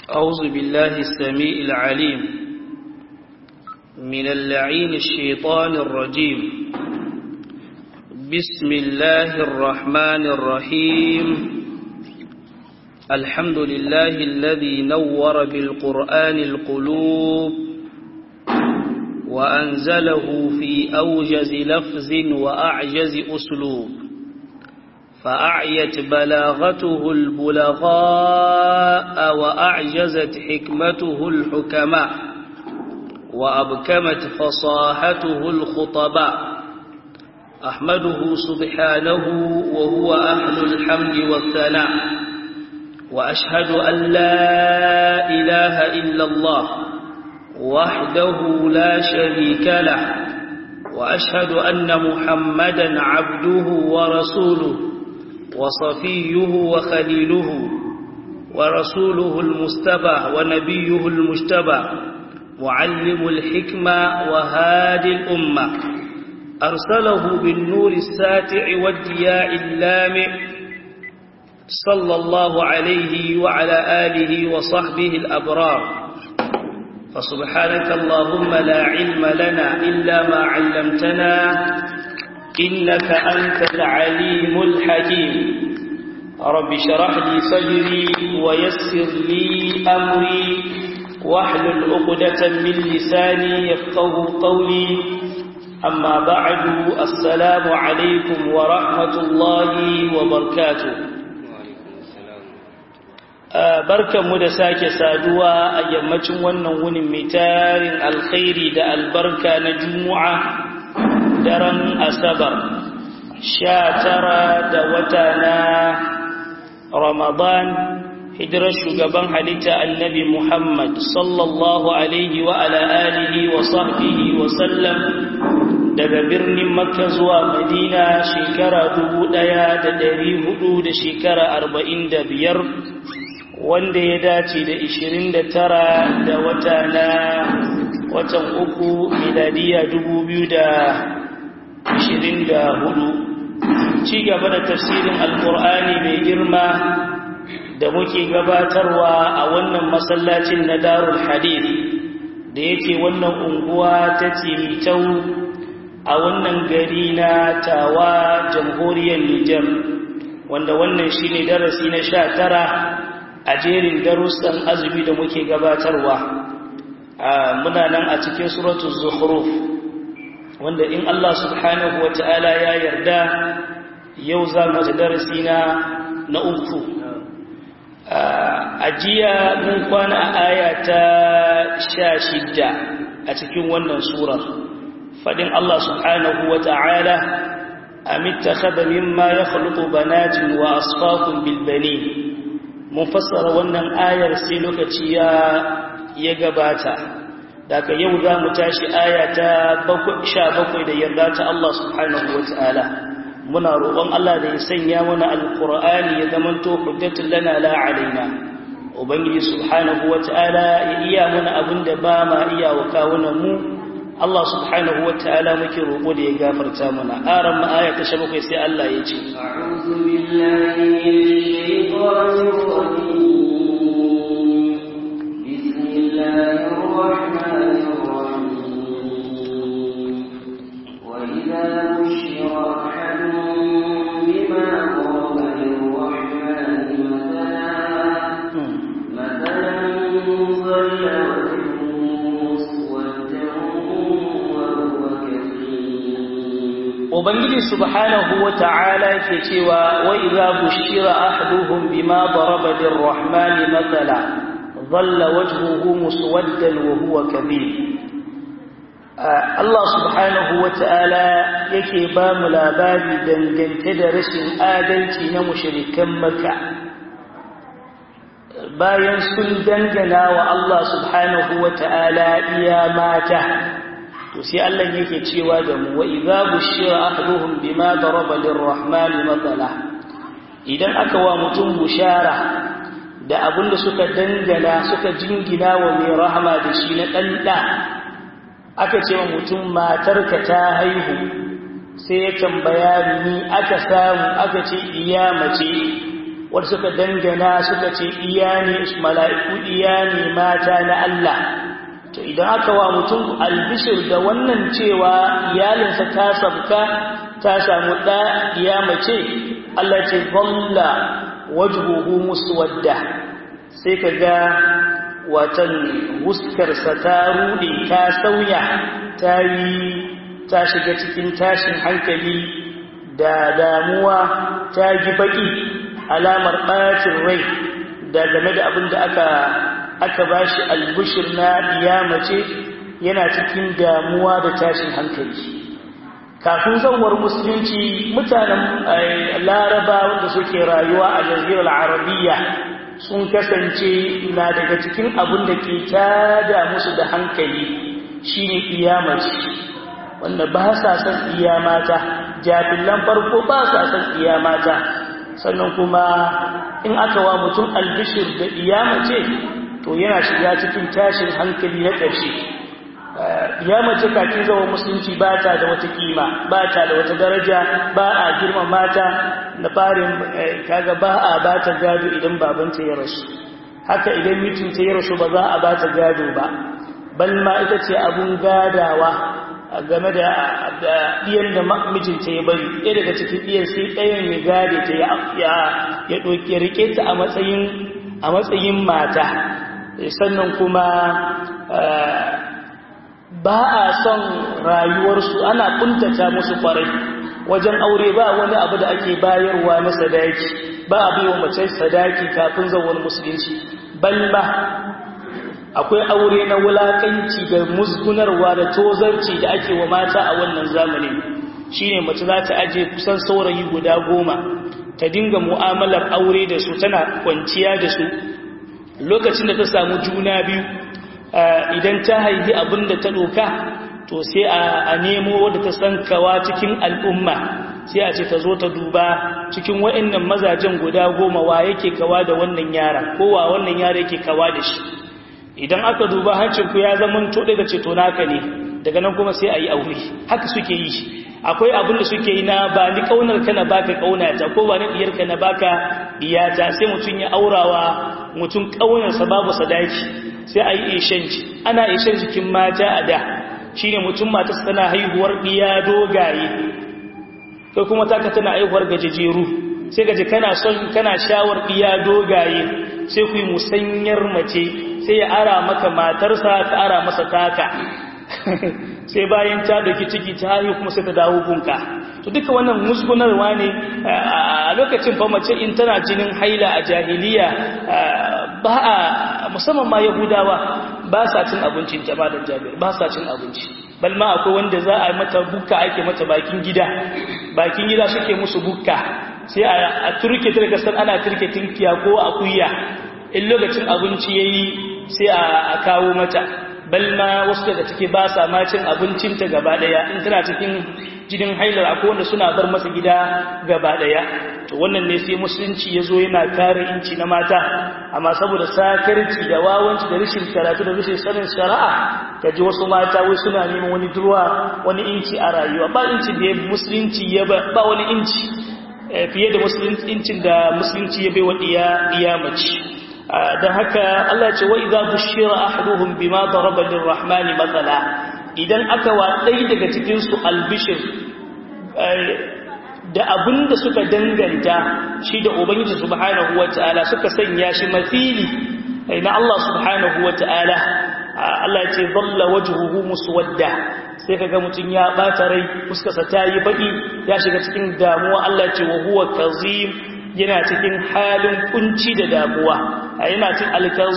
أعوذ بالله السميع العليم من اللعين الشيطان الرجيم بسم الله الرحمن الرحيم الحمد لله الذي نور بالقرآن القلوب وأنزله في أوجز لفظ وأعجز أسلوب فأعيت بلاغته البلغاء وأعجزت حكمته الحكماء وأبكمت فصاحته الخطباء أحمده سبحانه وهو أهل الحمد والثناء وأشهد أن لا إله إلا الله وحده لا شريك له وأشهد أن محمدا عبده ورسوله وصفيه وخليله ورسوله المستبى ونبيه المجتبى معلم الحكمة وهادي الأمة أرسله بالنور الساتع والدياء اللامع صلى الله عليه وعلى آله وصحبه الأبرار فسبحانك اللهم لا علم لنا إلا ما علمتنا إنك أنت العليم الحكيم رب شرح لي صدري ويسر لي أمري واحلل عقدة من لساني يفقه قولي أما بعد السلام عليكم ورحمة الله وبركاته barkanmu da sake saduwa a yammacin wannan wunin mai tarin alkhairi da albarka na juma'a daren asabar sha tara da wata na ramadan hijirar shugaban halitta annabi muhammad sallallahu alaihi wa ala alihi wa sahbihi wa sallam daga birnin makka zuwa madina shekara dubu ɗaya da dari hudu da shekara arba'in da biyar wanda ya dace da ishirin da tara da wata na watan uku miladiya dubu biyu da ishirin da hudu ci gaba da tafsirin alkur'ani mai girma da muke gabatarwa a wannan masallacin na darul hadith da yake wannan unguwa ta timitau a wannan gari na tawa jamhuriyar nijar wanda wannan shine darasi na sha tara a jerin darussan azumi da muke gabatarwa muna nan a cikin suratul zukhruf wanda in Allah subhanahu wata'ala ya yarda yau za mu ta darasi na na uku a jiya mun kwana a aya ta sha shidda a cikin wannan surar fadin Allah subhanahu wata'ala am ittakhadha mimma yakhluqu banatin wa asfaqun bil banin mun fassara wannan ayar sai lokaci ya ya gabata daga yau za mu tashi aya ta sha bakwai da yarda ta Allah subhanahu wa ta'ala muna roƙon Allah da ya sanya mana alƙur'ani ya zamanto hujjatul lana la alaina ubangiji subhanahu wa ta'ala ya iya mana abin da ba ma iya wa kawunan mu Allah subhanahu wa ta'ala muke roƙo da ya gafarta mana aran ma aya ta sha bakwai sai Allah ya ce a'udhu billahi minash shaitanir rajim bismillahir rahmanir وإذا بشر أحدهم بما ضرب للرحمن مثلا مثلا ظل وجهه مسودا وهو كظيم Ubangiji subhanahu wa ta'ala yake cewa wa idza bushira ahaduhum bima daraba lirrahmani mathala dhalla wajhuhu muswaddan wa huwa kadhib Allah subhanahu wa ta'ala yake ba mu labari dangance da rashin adalci na mushirikan maka bayan sun dangana wa Allah subhanahu wa ta'ala iya mata to sai Allah yake cewa da mu wa idza bushira ahaduhum bima daraba lirrahmani mathala idan aka wa mutum bushara da abinda suka dangana suka jingina wa mai rahama da shi na ɗanɗa aka ce wa mutum matarka ta haihu sai ya tambaya ni aka samu aka ce iya mace wanda suka dangana suka ce iya ne mala'iku iya ne mata na Allah to idan aka wa mutum albishir da wannan cewa iyalinsa ta sabka ta samu ɗa iya mace Allah ce balla wajhuhu muswadda sai ka ga watan huskarsa ta rude ta sauya ta yi ta shiga cikin tashin hankali da damuwa ta ji baki alamar ɓacin rai da game da abin da aka aka bashi albushir na mace yana cikin damuwa da tashin hankali kafin zanwar musulunci mutanen laraba wanda suke rayuwa a jazirar arabiya sun kasance na daga cikin abin da ke tada musu da hankali shine iyamaci wanda ba sa san iyamata jafilan farko ba sa san iyamata sannan kuma in aka wa mutum albishir da iyamace to yana shiga cikin tashin hankali na ƙarshe ya mace kakin zama musulunci ba ta da wata kima ba ta da wata daraja ba a girma mata na farin kaga ba a ba ta gado idan babanta ya rasu haka idan mijinta ya rasu ba za a ba ta gado ba bal ma ita ce abun gadawa game da ɗiyan da mijinta ya bari ɗaya daga cikin ɗiyan sai ɗayan ya gade ta ya ɗauki rike ta a matsayin a matsayin mata sannan kuma ba a son rayuwarsu ana kuntata musu kwarai wajen aure ba wani abu da ake bayarwa na sadaki ba a biyo mace sadaki kafin zawon musulunci balma akwai aure na wulakanci da musgunarwa da tozarci da ake wa mata a wannan zamanin shine mace za ta aje kusan saurayi guda goma ta dinga mu'amalar aure da su tana kwanciya da su lokacin da ta samu juna biyu idan ta haihi abin da ta doka to sai a nemo wadda ta san kawa cikin al'umma sai a ce ta zo ta duba cikin waɗannan mazajen guda goma wa yake kawa da wannan yara ko wa wannan yara yake kawa da shi idan aka duba hancinku ya zama to daga ceto naka ne daga nan kuma sai a yi aure haka suke yi akwai abin da suke yi na ba ni kaunar ka na baka kaunata ko ba ni diyar ka na baka diyata sai mutum ya aurawa mutum kaunarsa babu sadaki sai a yi ishanci ana ishan jikin mata a da shine mutum matarsa tana haihuwar diya dogaye kai kuma taka tana haihuwar gajejeru sai gaje kana son kana shawar diya dogaye sai ku yi musanyar mace sai ya ara maka matarsa ka ara masa taka sai bayan ta dauki ciki ta haihu kuma sai ta dawo gunka to duka wannan musgunarwa ne a lokacin fa mace in tana jinin haila a jahiliya ba a musamman ma yahudawa ba sa cin abincin jama'a da jabir ba sa cin abinci bal ma akwai wanda za a mata bukka ake mata bakin gida bakin gida suke musu bukka sai a turke ta daga san ana turke tinkiya ko akuya in lokacin abinci yayi sai a kawo mata balma wasu daga ciki ba sa ma cin abincinta gaba daya in tana cikin jinin hailar akwai wanda suna bar masa gida gaba daya to wannan ne sai musulunci ya zo yana kare inci na mata amma saboda sakarci da wawanci da rashin karatu da rashin sanin shari'a ka ji wasu mata wai suna neman wani durwa wani inci a rayuwa ba inci da musulunci ya ba wani inci fiye da incin da musulunci ya bai wa iya mace don haka Allah ce wa idza bushira ahaduhum bima daraba lirrahmani matsala idan aka wa ɗaya daga cikin su albishir da abinda suka danganta shi da ubangiji subhanahu wataala suka sanya shi mafili na Allah subhanahu wataala Allah ya ce dalla wajhuhu muswadda sai kaga mutun ya bata rai fuskarsa ta yi baki ya shiga cikin damuwa Allah ya ce wa huwa kazim yana cikin halin kunci da damuwa yana cikin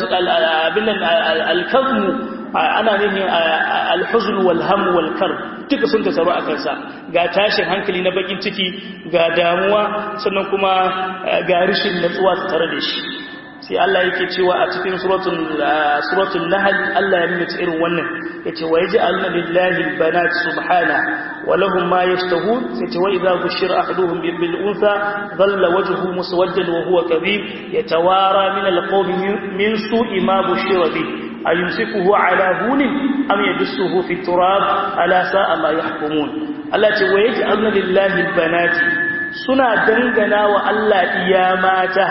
alkazmu ana nufin alhuzn wal ham wal karb duka sun tasaru a kansa ga tashin hankali na bakin ciki ga damuwa sannan kuma ga rishin natsuwa tare da shi sai Allah yake cewa a cikin suratul suratul nahl Allah ya nuna irin wannan yace wa yaj'alna lillahi albanat subhana wa lahum ma yashtahun sai wa idza bushira ahaduhum bil untha dhalla wajhuhu muswaddan wa huwa kadhib yatawara min alqawmi min su'i ma bushira bi ayumsikuhu ala hunin am yadsuhu fi turab ala sa'a ma yahkumun Allah ce wa yaj'alna lillahi albanat suna dangana wa Allah iya mata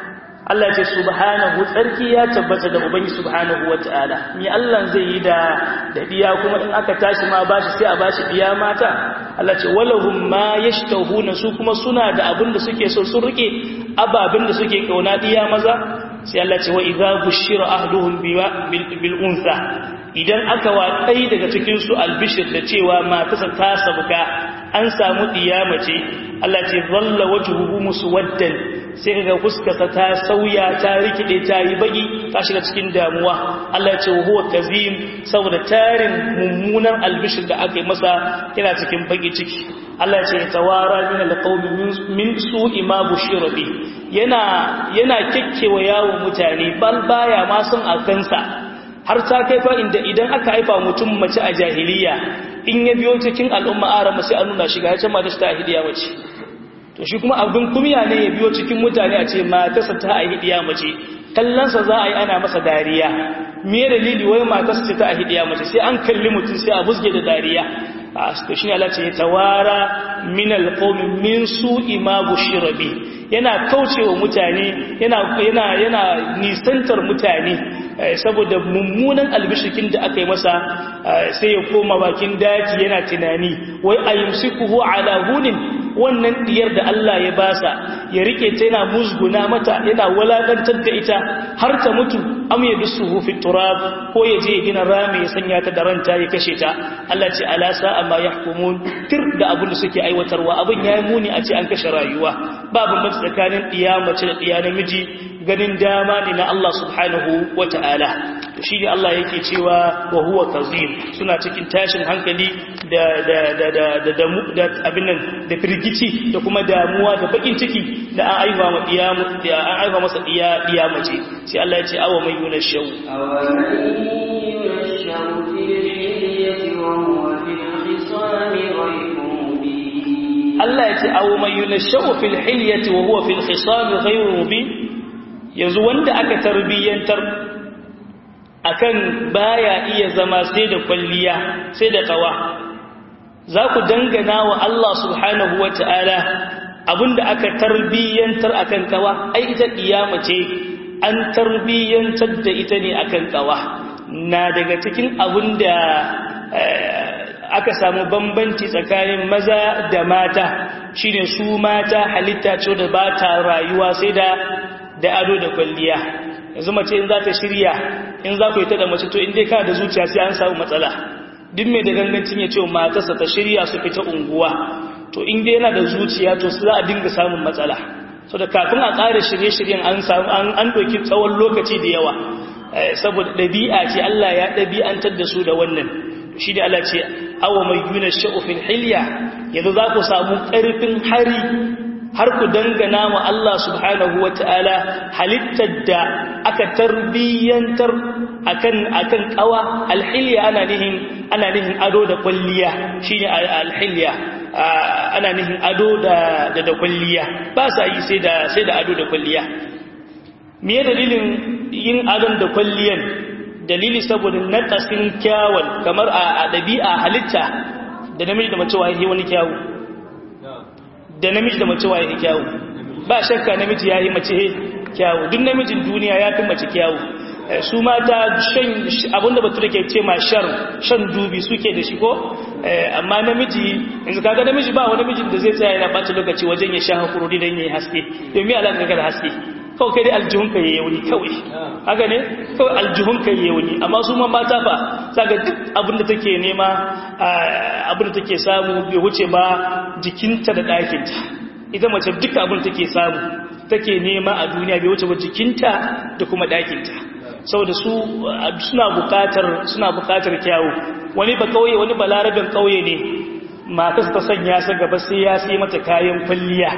Allah ce subhanahu tsarki ya tabbata da ubangi subhanahu wata'ala ni Allah zai yi da da diya kuma in aka tashi ma bashi sai a bashi diya mata Allah ce walahum ma yashtahuna su kuma suna da abin da suke so sun rike ababin da suke kauna diya maza sai Allah ce wa idza bushira ahluhum bil unsa idan aka watsai daga cikin su albishir da cewa matarsa ta sabuka an samu diya mace Allah ce zalla wajhuhu muswaddan sai kaga fuskarsa ta sauya ta rikide ta yi baki ta shiga cikin damuwa Allah ya ce huwa kazim saboda tarin mummunan albishir da aka yi masa yana cikin baki ciki Allah ya ce tawara min alqawmi min su'i ma bushira bi yana yana kekkewa yawo mutane bal baya ma son a kansa har ta kai fa inda idan aka haifa mutum mace a jahiliya in ya biyo cikin al'umma arama sai an nuna shiga ya ce mata ta hidiya mace to shi kuma abin kumya ne ya biyo cikin mutane a ce matarsa ta a hidiya mace kallonsa za a yi ana masa dariya me dalili wai matarsa ce ta a hidiya mace sai an kalli mutum sai a busge da dariya a to shi ne Allah ce tawara min alqawmi min su'i ma bushira bi yana kaucewa mutane yana yana yana nisantar mutane saboda mummunan albishikin da aka yi masa sai ya koma bakin daji yana tunani wai ayyumsikuhu ala hunin wannan diyar da Allah ya basa ya rike ta yana musguna mata yana walakantar da ita har ta mutu am ya bisuhu fi turab ko ya je gina rami ya sanya ta da ranta ya kashe ta Allah ce ala sa'a ma yahkumun tir da abin da suke aiwatarwa abin yayi muni a ce an kashe rayuwa babu mace tsakanin diya mace da diya namiji ganin dama ne na Allah subhanahu wata'ala shi ne Allah yake cewa wa huwa kazim suna cikin tashin hankali da da da da da da, da abin nan da firgici da kuma damuwa da bakin ciki da an aiwa ma diya da an aiwa masa diya diya mace sai Allah ya ce awa mai yuna shau awa man yunashu fil hilyati wa huwa fil khisami ghayru mubin Allah ya ce awa mai yunashu fil hilyati wa huwa fil khisami ghayru mubin yanzu wanda aka tarbiyyantar akan baya iya zama sai da kwalliya sai da kawa za ku dangana wa Allah subhanahu wa ta'ala abinda aka tarbiyyantar akan kawa ai ita kiyama ce an tarbiyyantar da ita ne akan kawa na daga cikin abinda aka samu bambanci tsakanin maza da mata shine su mata halitta ce da ba ta rayuwa sai da da ado da kwalliya yanzu mace in za ta shirya in za ku yi ta da mace to in dai ka da zuciya sai an samu matsala duk mai da gangancin ya ce matarsa ta shirya su fita unguwa to in dai yana da zuciya to za a dinga samun matsala so da kafin a ƙara shirye-shiryen an samu an ɗauki tsawon lokaci da yawa saboda ɗabi'a ce Allah ya ɗabi'antar da su da wannan shi da Allah ce awa mai yuna sha'ufin hilya yanzu za ku samu ƙarfin hari har ku dangana wa Allah subhanahu wa ta'ala halittar da aka tarbiyyantar akan akan kawa alhilya ana nihin ana nihin ado da kwalliya shine alhilya ana nihin ado da da da kwalliya ba sa yi sai da sai da ado da kwalliya me dalilin yin adon da kwalliyan dalili saboda naqasin kyawun kamar a dabi'a halitta da namiji da mace wai wani kyawu da namiji da mace waye kyawu ba shakka namiji yayi mace kyawu duk namijin duniya ya fi mace kyawu su mata shan abinda batu da ke ce ma shar shan dubi suke da shi ko amma namiji yanzu kaga namiji ba wani namijin da zai tsaya yana bata lokaci wajen ya sha hakururi don yayi haske domin alaƙa ga da haske kawai kai dai aljihunka ya yauni kawai haka ne kawai aljihunka ya yauni amma su man mata fa saka duk abinda take nema abinda take samu bai wuce ba jikinta da ɗakinta ita mace duk abinda take samu take nema a duniya bai wuce ba jikinta da kuma ɗakinta saboda su suna bukatar suna bukatar kyawu wani ba kauye wani balarabin kauye ne matarsa ta sanya sa gaba sai ya sai mata kayan kwalliya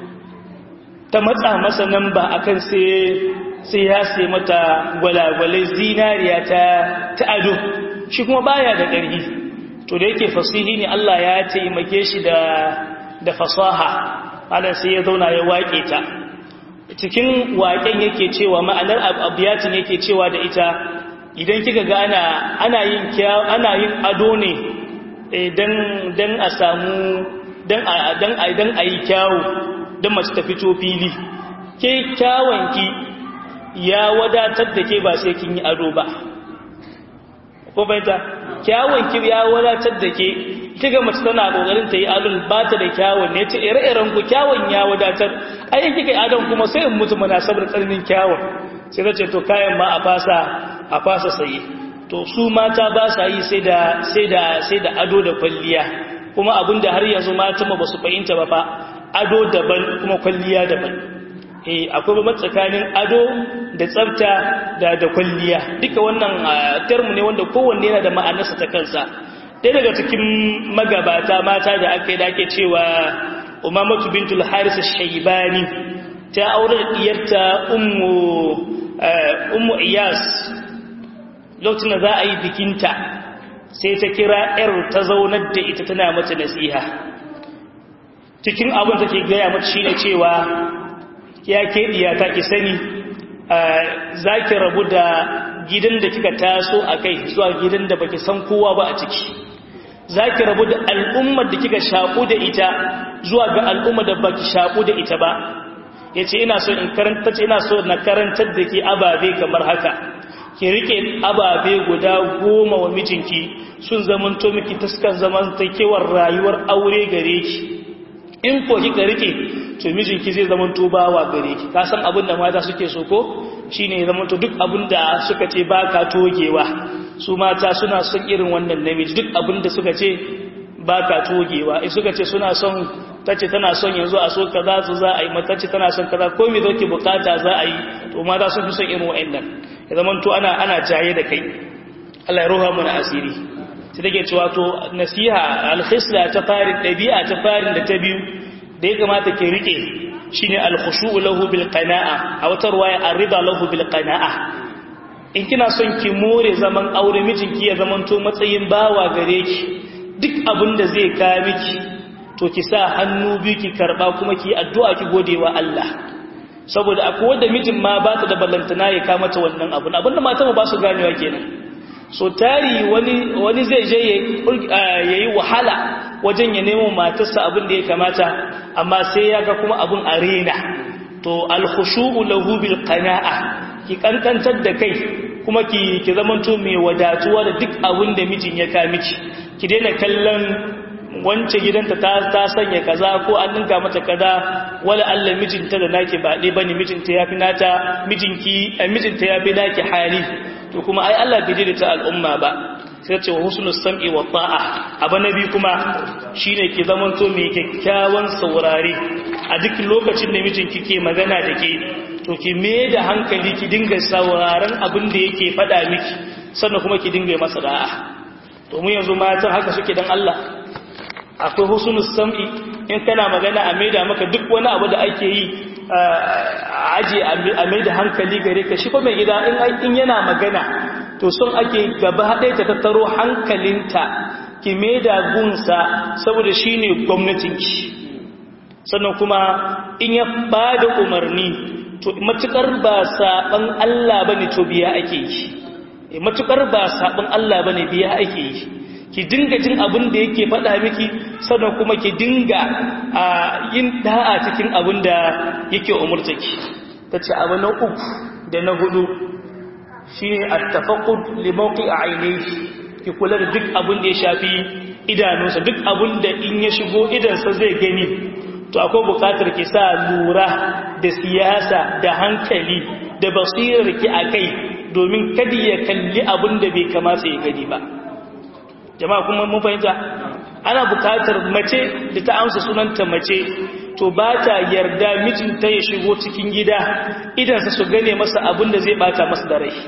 ta matsa masa nan ba akan sai ya sai mata gwalagwalai zinariya ta ta ado shi kuma baya da ƙarfi to da yake fasihi ne Allah ya taimake shi da da fasaha Allah sai ya zauna ya waƙe ta cikin waƙen yake cewa ma'anar abiyatin yake cewa da ita idan kika ga ana ana yin ana yin ado ne dan dan a samu dan a dan a dan ayi kyawu dan mace ta fito fili ke kyawanki ya wadatar da ke ba sai kin yi ado ba ko baita kyawunki ya wadatar da ke kiga mace tana kokarin ta yi adon ba ta da kyawun ne ce ire-iren ku kyawun ya wadatar ayin kika yi adon kuma sai in mutu munasabar tsarnin kyawun sai ta ce to kayan ma a fasa a fasa saye to su mata ba sa yi sai da sai da sai da ado da kwalliya kuma abinda har yanzu mata ba su fahimta ba fa ado daban kuma kwalliya daban eh akwai ba tsakanin ado da tsafta da da kwalliya duka wannan termu ne wanda kowanne yana da ma'anarsa ta kansa ɗaya daga cikin magabata mata da aka yi da ake cewa umamatu bintul haris shaibani ta aure da diyarta ummu ummu iyas lokacin da za a yi bikinta sai ta kira yar ta zaunar da ita tana mata nasiha cikin abin da ke gaya mata shine cewa ya ke diyata ki sani za ki rabu da gidan da kika taso a kai zuwa gidan da baki san kowa ba a ciki za ki rabu da al'ummar da kika shaƙu da ita zuwa ga al'ummar da baki shaƙu da ita ba ya ce ina so in karanta ce ina so na karantar da ke ababe kamar haka ki rike ababe guda goma wa mijinki sun zamanto miki taskan zamantakewar rayuwar aure gare ki in ko kika rike to mijinki zai zamanto bawa gare ki ka san abin da mata suke so ko shine zamanto duk abin da suka ce baka togewa su mata suna son irin wannan namiji duk abin da suka ce baka togewa in suka ce suna son tace tana son yanzu a so kaza su za a yi mata ce tana son kaza ko me zoke bukata za a yi to mata sun fi son irin wa'annan ya zamanto ana ana jaye da kai Allah ya roha mana asiri sai take cewa to nasiha alkhisla ta farin dabi'a ta farin da ta biyu da ya kamata ke rike shine alkhushu'u lahu bil qana'a a wata ruwaya arrida lahu bil qana'a in kina son ki more zaman aure mijinki ya zamanto matsayin bawa gare ki duk abin da zai ka miki to ki sa hannu biyu ki karba kuma ki addu'a ki godewa Allah saboda akwai wanda mijin ma ba ta da ballantana ya ka mata wannan abun abinda mata ba su ganewa kenan so tari wani wani zai je yayi wahala wajen ya nemo matarsa abin da ya kamata amma sai ya ga kuma abin arena to alkhushu'u lahu bil qana'a ki kankantar da kai kuma ki ki zamanto mai wadatuwa da duk abin da mijin ya ka miki ki daina kallon wance gidanta ta ta sanya kaza ko an dinka mata kaza wala Allah mijinta da naki ba dai bane mijinta yafi nata mijinki mijinta yafi naki hali to kuma ai Allah bai da ta al'umma ba sai ce wa husnus sam'i wa ta'a abu nabi kuma shine ki zamanto mai kyakkyawan saurare a duk lokacin da mijinki ke magana da ke to ki me da hankali ki dinga sauraron abin da yake faɗa miki sannan kuma ki dinga masa da'a to mu yanzu matan haka suke dan Allah akwai husnus sam'i in kana magana a maida maka duk wani abu da ake yi a aje a maida hankali gare ka shi fa mai gida in yana magana to son ake gaba ɗaya ta tattaro hankalinta ki maida gunsa saboda shine gwamnatinki sannan kuma in ya bada umarni to matukar ba saban Allah bane to biya ake yi matukar ba saban Allah bane biya ake yi ki dinga jin abin da yake faɗa miki sannan kuma ki dinga a yin da'a cikin abin da yake umurta ki tace abu na uku da na hudu shine at-tafaqqud li mawqi'i ainihi ki kula da duk abin da ya shafi idanunsa duk abin da in ya shigo idansa zai gani to akwai bukatar ki sa lura da siyasa da hankali da basirar ki akai domin kada ya kalli abin da bai kamata ya gani ba jama'a kuma mun fahimta ana bukatar mace da ta amsa sunanta mace to ba ta yarda mijinta ya shigo cikin gida idansa su gane masa abin da zai bata masa da rai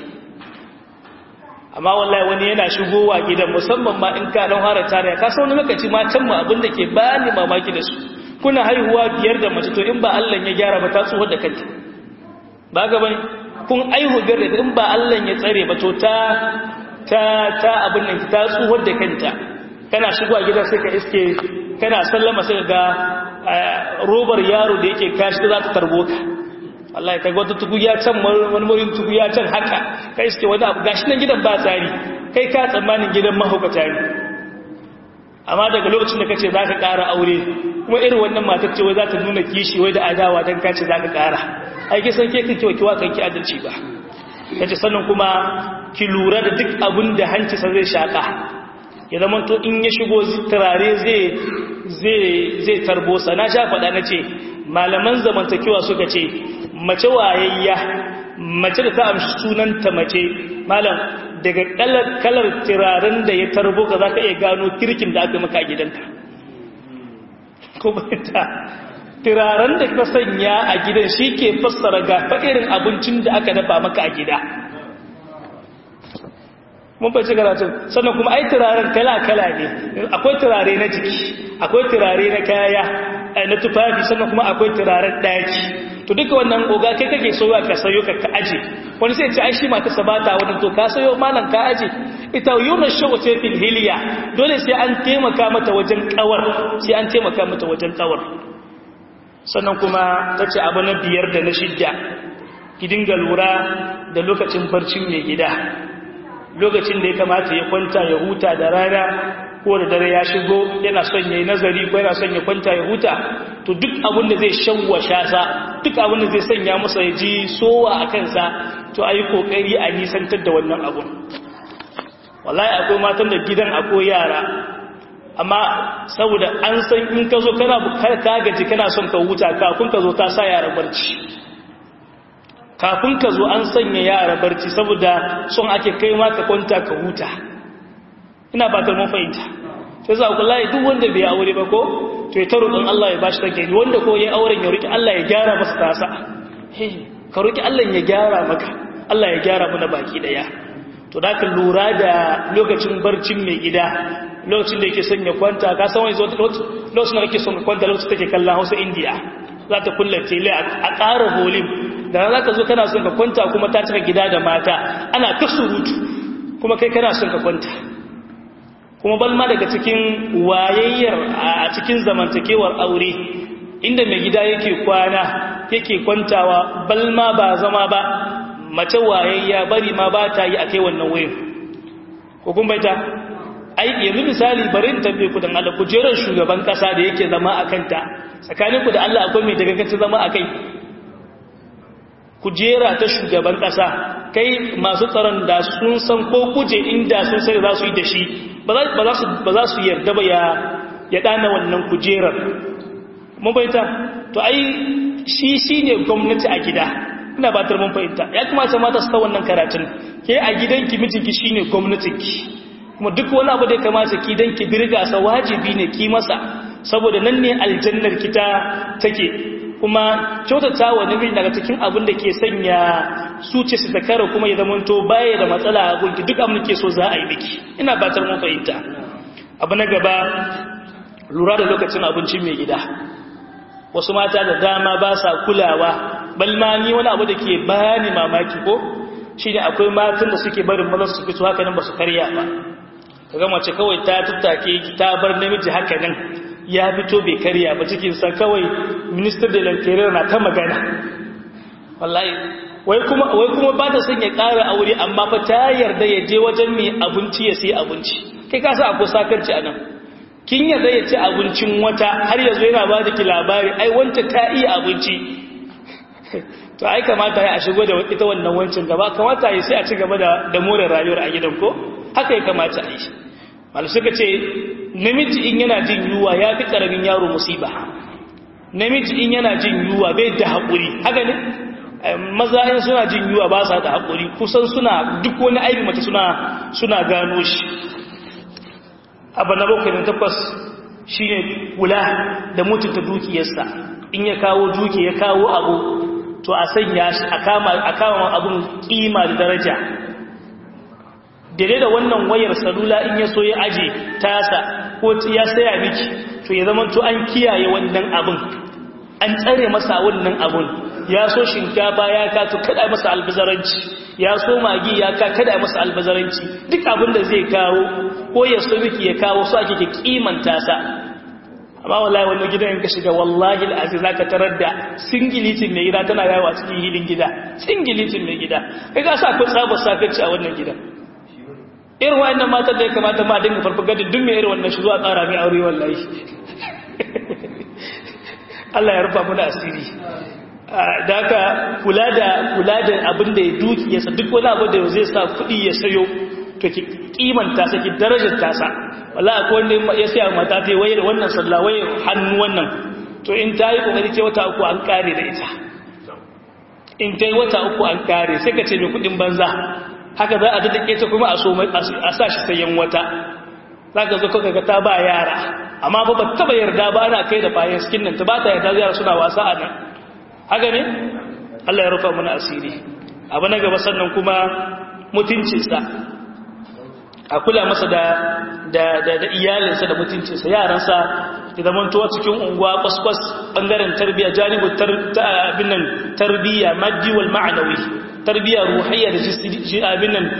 amma wallahi wani yana shigowa gidan musamman ma in ka dan fara tare ka san wani lokaci matan mu abin da ke bani mamaki da su kuna haihuwa biyar da mace to in ba Allah ya gyara ba ta tsohon da kanta ba ga bane kun aihu biyar da in ba Allah ya tsare ba to ta ta ta abin nan ta tsohon da kanta kana shigowa gidan sai ka iske kana sallama sai ga robar yaro da yake kashi za ta tarbo ka Allah ya kaga wata tuku ya can wani murin tuku ya can haka kai iske wani abu gashi nan gidan ba tsari kai ka tsammanin gidan mahaukata ne amma daga lokacin da kace zaka ƙara aure kuma irin wannan matar ce wai za ta nuna kishi wai da adawa dan kace zaka ƙara ai ke san ke kike wakiwa kanki adalci ba yace sannan kuma ki lura da duk abin da hanci sa zai shaka ya zama to in ya shigo turare zai zai zai tarbo sa na sha faɗa nace malaman zamantakewa suka ce mace wayayya mace da ta amshi sunanta mace malam daga kalar turaren da ya tarbo ka za ka iya gano kirkin da aka maka a gidanka kuma ta turaren da ka sanya a gidan shi ke fassara ga irin abincin da aka dafa maka a gida mun fahimci karatun sannan kuma ai turaren kala-kala ne akwai turare na jiki akwai turare na kaya na tufafi sannan kuma akwai turaren ɗaki to duka wannan oga kai kake so ka sayo ka aje wani sai ce ai shi mata sabata wannan to ka sayo malam ka aje ita yuna shawo ce fil hiliya dole sai an taimaka mata wajen kawar sai an taimaka mata wajen kawar sannan kuma tace abu na biyar da na shidda ki dinga lura da lokacin barcin mai gida lokacin da ya kamata ya kwanta ya huta da rana ko da dare ya shigo yana son yayi nazari ko yana son ya kwanta ya huta to duk abin da zai shawwasha sa duk abin da zai sanya masa ya ji sowa a kansa to ayi kokari a nisantar da wannan abun wallahi akwai matan da gidan akwai yara amma saboda an san in ka zo kana ka gaji kana son ka huta kafin ka zo ka sa yara barci kafin ka zo an sanya yara barci saboda son ake kai ma ka kwanta ka huta ina ba ta mun fahimta sai za ku layi duk wanda bai aure ba ko to ya ta roƙon Allah ya bashi take wanda ko ya auren ya roki Allah ya gyara masa tasa ka roki Allah ya gyara maka Allah ya gyara mana baki daya to da ka lura da lokacin barcin mai gida lokacin da yake son ya kwanta ka san wani lokacin da kake son ka kwanta lokacin take kallon Hausa India za ta kulla tele a ƙara holim da za ka zo kana son ka kwanta kuma ta cika gida da mata ana ta surutu kuma kai kana son ka kwanta kuma balma daga cikin wayayyar a cikin zamantakewar aure inda mai gida yake kwana yake kwantawa balma ba zama ba mace wayayya bari ma ba ta yi a kai wannan wurin ko kun baita ai yanzu misali bari in tambaye ku dan Allah kujerar shugaban kasa da yake zama a kanta tsakanin ku da Allah akwai mai daga zama a kai kujera ta shugaban kasa kai masu tsaron da sun san ko kuje inda sun sai za su yi da shi ba za su yarda ba ya dana wannan kujerar mun fahimta to ai shi shi ne gwamnati a gida ina batar mun fahimta ya kamata mata su ta wannan karatun ke a gidanki mijinki shi ne gwamnatinki kuma duk wani abu da ya kamata ki dan ki birga sa wajibi ne ki masa saboda nan ne aljannar ki ta take kuma kyautata wa nabi daga cikin abin da ke sanya suce su da kare kuma ya zamanto baya da matsala a gunki duk abin da ke so za a yi miki ina batar mun fahimta abu na gaba lura da lokacin abincin mai gida wasu mata da dama ba sa kulawa balma ni wani abu da ke bani mamaki ko shi ne akwai matan da suke barin maza su fito haka nan ba su karya ba kaga mace kawai ta tattake ta bar namiji haka nan ya fito bai karya ba cikinsa kawai minister da lantarki na ta magana wallahi wai kuma wai kuma ba ta son ya ƙara aure amma fa ta yarda ya je wajen mai abinci ya sai abinci kai ka sa akwai sakarci anan kin yarda ya ci abincin wata har yanzu yana ba da ki labari ai wancan ta iya abinci to ai kamata ya shigo da ita wannan wancan gaba kamata ya sai a ci gaba da da more rayuwar a gidan ko haka ya kamata a yi malu suka ce namiji in yana jin yuwa ya fi ƙaramin yaro musiba namiji in yana jin yuwa bai da haƙuri haka ne maza in suna jin yuwa ba sa da haƙuri kusan suna duk wani aibi mace suna suna gano shi abu na bakwai na takwas shi ne kula da mutunta dukiyarsa in ya kawo duki ya kawo abu to a sanya shi a kama abun kima da daraja daidai da wannan wayar salula in ya so ya aje tasa ko ya saya miki to ya zama to an kiyaye wannan abun an tsare masa wannan abun ya so shinkafa ya ka to kada masa albazaranci ya so magi ya ka kada masa albazaranci duk abin da zai kawo ko ya so miki ya kawo so ake kimanta sa amma wallahi wannan gidan in ka shiga wallahi al'aziz zaka tarar da singilitin mai gida tana yawa cikin hilin gida singilitin mai gida kai ka sa ku tsaba sakarci a wannan gidan irin wa'annan matan da ya kamata ma dinga farfaga da duk mai irin wannan shi zuwa tsara mai aure wallahi Allah ya rufa muna asiri da haka kula da kula da abin da ya duki ya sa duk wani abu da zai sa kuɗi ya sayo to ki kimanta sa ki darajar tasa wallahi akwai wanda ya saya mata ta wayar wannan sallah wayar hannu wannan to in ta yi kokari ce wata uku an kare da ita in ta yi wata uku an kare sai ka ce mai kuɗin banza haka za a daddake ta kuma a sa shi sayan wata za ka zo kaka ga ta ba yara amma ba ba taba yarda ba ana kai da bayan skin nan ta ba ta yarda yara suna wasa a nan haka ne Allah ya rufa mana asiri abu na gaba sannan kuma mutuncinsa a kula masa da da da, da iyalinsa da mutuncinsa yaransa ya zama tuwa cikin unguwa kwaskwas bangaren tarbiyya janibu abin nan tarbiyya maddi wal ma'anawi tarbiyya ruhiyya da abin nan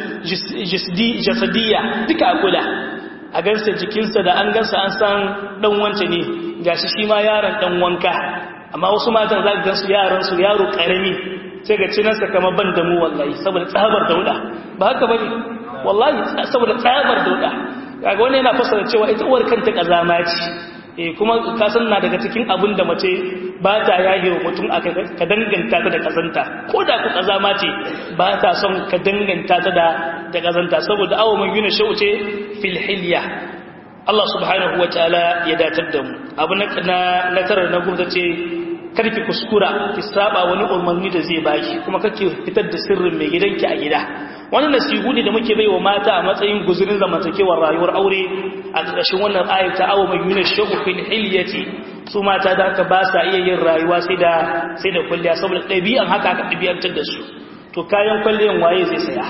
jasadiyya duka a kula a gansa jikinsa da an gansa an san dan wance ne gashi shi ma yaron dan wanka amma wasu matan za ka gansu yaran su yaro karami sai ga cinansa kamar ban da mu wallahi saboda tsabar dauda ba haka bane wallahi saboda tsabar dauda kaga wannan yana fassara cewa ita uwar kanta kazama ce eh kuma ka san na daga cikin abin da mace ba ta yage wa mutum aka ka danganta ta da kazanta ko da ku kazama ce ba ta son ka danganta ta da da kazanta saboda awo man yuna shauce fil hilya Allah subhanahu wataala ya datar da mu abu na na tara na gumta ce karki kuskura ki saba wani umarni da zai baki kuma kake fitar da sirrin mai gidanki a gida wannan nasihu ne da muke baiwa mata a matsayin guzurin zamantakewar rayuwar aure a ƙarshen wannan ayat ta awa mai yuna shagu fil hilyati su mata da aka ba sa iya yin rayuwa sai da sai da kulliya saboda ɗabi'an haka aka ɗabi'antar da su to kayan kwalliyan waye zai saya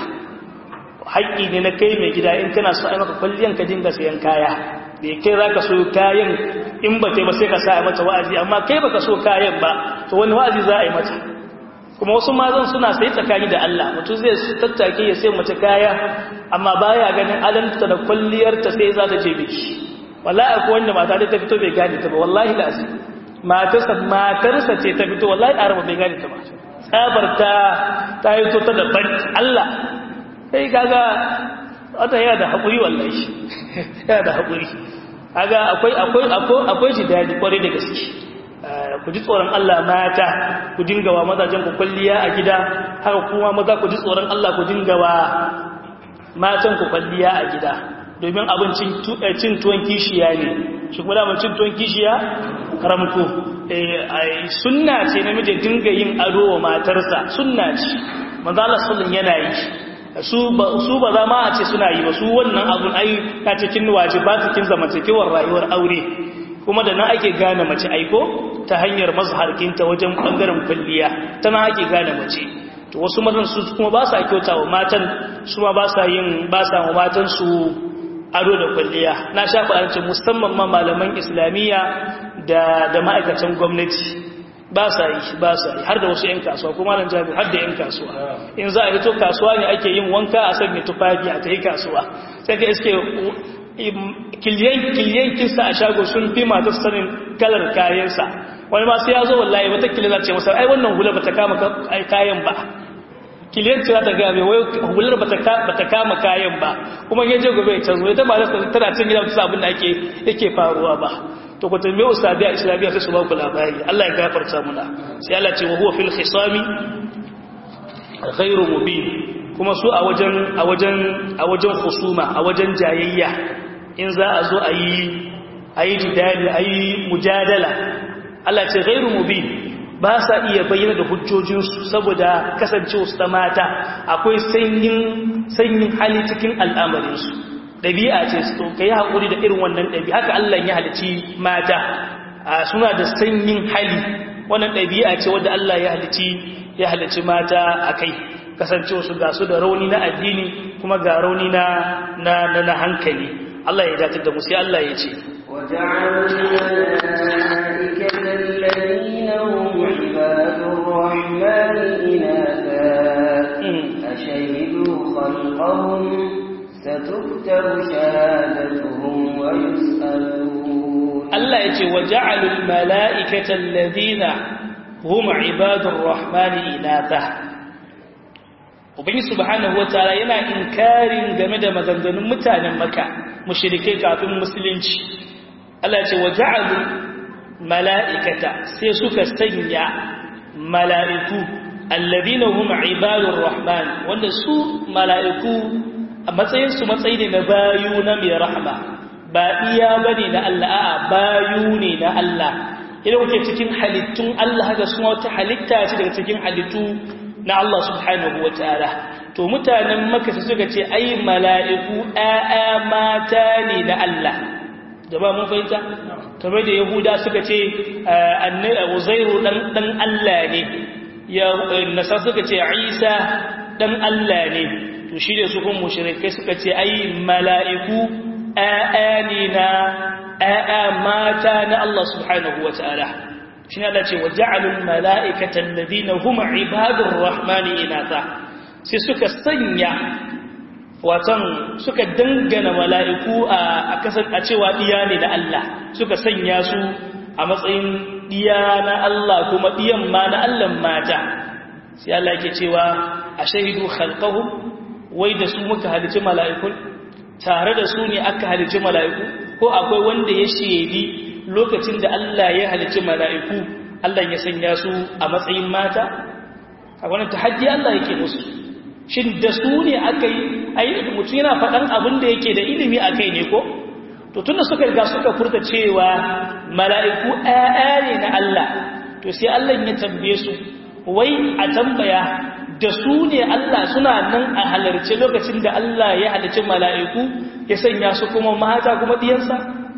haƙƙi ne na kai mai gida in kana so a maka kwalliyan ka dinga sayan kaya da ya kai za ka so kayan in ba ta ba sai ka sa a mata wa'azi amma kai ba ka so kayan ba to wani wa'azi za a yi mata kuma wasu mazan suna sai tsakani da Allah mutum zai tattake ya sai mace kaya amma baya ganin adanta da kwalliyarta sai za ta je biki wallahi akwai wanda mata ta fito bai gane ta ba wallahi lazi matarsa matarsa ce ta fito wallahi araba bai gane ta ba tsabar ta ta yi ta daban Allah sai kaga wata yana da haƙuri wallahi yana da haƙuri kaga akwai akwai akwai akwai shi dadi kwarai da gaske ku ji tsoron Allah mata ku dinga wa mazajen ku kwalliya a gida haka kuma maza ku ji tsoron Allah ku dinga wa matan ku kwalliya a gida domin abin cin tuwon kishiya ne shi kuma daman cin tuwon kishiya ramko sunna ce namiji dinga yin ado wa matarsa sunna ce manzo Allah sallallahu yana yi su ba za ma a ce suna yi ba su wannan abun ai ta cikin wajiba cikin zamantakewar rayuwar aure kuma da nan ake gane mace aiko ta hanyar mazharkinta wajen bangaren kwalliya ta nan ake gane mace to wasu mazan su kuma ba sa kyauta wa matan su ma ba sa yin ba sa wa matan su ado da kwalliya na sha faɗa musamman ma malaman islamiyya da da ma'aikatan gwamnati ba sa yi ba sa yi har da wasu 'yan kasuwa kuma nan jami'ar har da 'yan kasuwa in za a hito kasuwa ne ake yin wanka a sanya tufafi a ta yi kasuwa sai ka iske kiliyan kinsa a shago sun fi masu sanin kalar kayansa wani ma sai ya zo wallahi wata kiliyan ce masa ai wannan hula ba ta kama kayan ba kiliyan ce za ta gaya mai wai hular ba ta kama kayan ba kuma ya je gobe ya canzo ita ba za tana cin gida ta abin da ake yake faruwa ba to ku tambaye ustadiya islamiyya sai su ba ku labari Allah ya gafarta muna sai Allah ce wa huwa fil khisami ghairu mubin kuma su a wajen a wajen a wajen husuma a wajen jayayya in za a zo a yi a yi jidali a yi mujadala Allah ce ghairu mubin ba sa iya bayyana da hujjojinsu saboda kasancewa su ta mata akwai sanyin sanyin hali cikin al'amarinsu ɗabi'a ce su ka yi haƙuri da irin wannan ɗabi'a haka Allah ya halici mata suna da sanyin hali wannan ɗabi'a ce wadda Allah ya halici ya halici mata a kai kasancewa su ga su da rauni na addini kuma ga rauni na na na hankali Allah ya dace da mu sai Allah ya ce أشهدوا خلقهم ستكتب شهادتهم ويسألون الله يجي وجعلوا الملائكة الذين هم عباد الرحمن إناثا ubangi subhanahu wataala yana inkarin game da maganganun mutanen maka mushrikai kafin musulunci Allah ce waja'alu mala'ikata sai suka sanya mala'iku alladhina hum ibadur rahman wanda su mala'iku a matsayin su matsayi ne na bayu na mai rahma ba iya bane na Allah a'a bayu ne na Allah idan kuke cikin halittun Allah haka suna wata halitta ce daga cikin halittu na Allah subhanahu wataala to mutanen Makka suka ce ai mala'iku a'a mata ne na Allah gaba mun fahimta kamar da yahuda suka ce uzairu dan Allah ne ya nasa suka ce isa dan Allah ne to shi da su kun mushrikai suka ce ai mala'iku ayani na aya mata na Allah subhanahu wata'ala shi ne Allah ce wa ja'alul mala'ikatan ladina hum ibadur rahmani inatha sai suka sanya watan suka dangana mala'iku a kasar a cewa ɗiya ne da Allah suka sanya su a matsayin ɗiya na Allah kuma ɗiyan ma na Allah mata sai Allah ke cewa a shahidu khalqahum wai da su muka halici mala'ikun tare da su ne aka halici mala'iku ko akwai wanda ya shaidi lokacin da Allah ya halici mala'iku Allah ya sanya su a matsayin mata a wani tahaddi Allah yake musu shin da su ne aka yi ai mutum yana faɗan abin da yake da ilimi a kai ne ko to tunda suka riga suka furta cewa mala'iku ɗaya ne na Allah to sai Allah ya tambaye su wai a tambaya da su ne Allah suna nan a halarce lokacin da Allah ya halarci mala'iku ya sanya su kuma mata kuma diyansa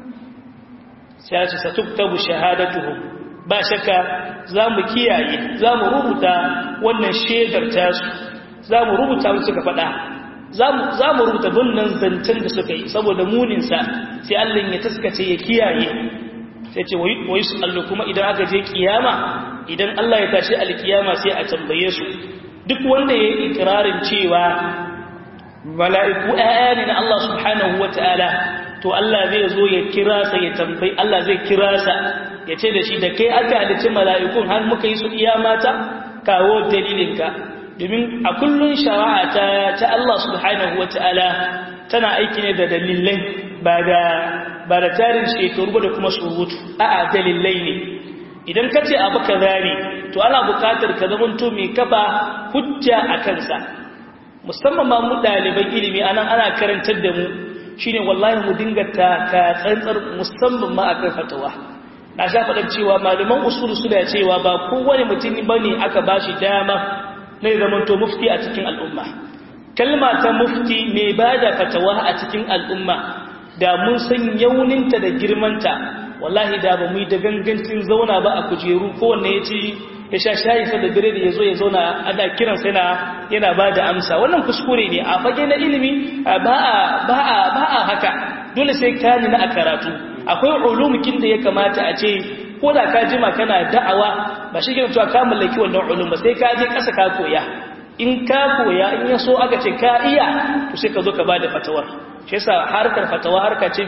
sai ya ce satuktabu shahadatuhum ba shakka za mu kiyaye za mu rubuta wannan shaidar tasu za mu rubuta mu suka faɗa za mu rubuta wannan zancen da suka yi saboda muninsa sai Allah ya taskace ya kiyaye sai ce wai su allo kuma idan aka je kiyama idan Allah ya tashi alkiyama sai a tambaye su duk wanda ya yi ikirarin cewa mala'iku ‘ya'ya ne na Allah subhanahu wa ta'ala to Allah zai zo ya kira sa ya tambayi Allah zai kira sa ya ce da shi da kai aka halitta mala'ikun har muka yi su iya mata kawo dalilinka domin a kullun shari'a ta ta Allah subhanahu wata'ala tana aiki ne da dalilai ba da ba da tarin shekaru ba da kuma surutu a'a dalilai ne idan ka ce abu kaza ne to ana buƙatar ka zamanto mai kafa hujja a kansa musamman ma mu ɗaliban ilimi anan ana karantar da mu shine wallahi mu dinga ta ka tsantsar musamman ma akan fatawa na sha faɗar cewa malaman usulu suna cewa ba kowane mutum bane aka bashi dama na zamanto mufti a cikin al'umma kalma ta mufti mai ba da fatawa a cikin al'umma da mun san yauninta da girmanta wallahi da ba mu yi da gangancin zauna ba a kujeru kowanne ya ci ya sha shayi sa da biredi ya zo ya zauna ana kiran sai na yana ba da amsa wannan kuskure ne a fage na ilimi ba a haka dole sai ka na a karatu akwai ulumukin da ya kamata a ce ko da ka jima kana da'awa ba shi gina cewa ka mallaki wannan ulum ba sai ka je ƙasa ka koya in ka koya in ya so aka ce ka iya to sai ka zo ka ba da fatawar shi yasa harkar fatawa harka ce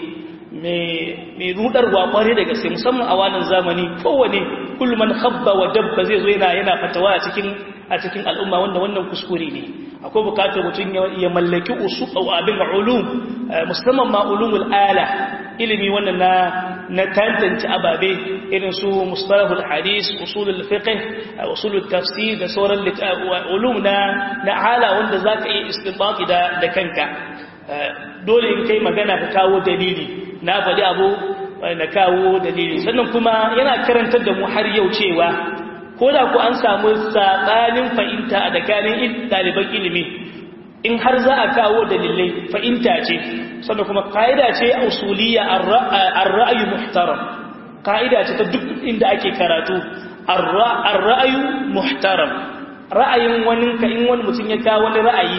mai rudarwa kware da gaske musamman a wannan zamani kowane kulman habba wa dabba zai zo yana yana fatawa a cikin a cikin al'umma wanda wannan kuskure ne akwai bukatar mutum ya mallaki usu abin ulum musamman ma ulumul ala ilimi wannan na na tantance ababe irin su mustalahul hadis usulul fiqh usulul tafsir da sauran ulum na na ala wanda zaka yi istinbati da da kanka dole in kai magana ka kawo dalili na faɗi abu na kawo dalili sannan kuma yana karantar da mu har yau cewa ko da ku an samu saɓanin fahimta a tsakanin ɗaliban ilimi in har za a kawo dalilai fahimta ce sannan kuma ƙa'ida ce a usuliya an ra'ayi muhtaram ƙa'ida ce ta duk inda ake karatu an ra'ayi muhtaram ra'ayin wani ka in wani mutum ya kawo wani ra'ayi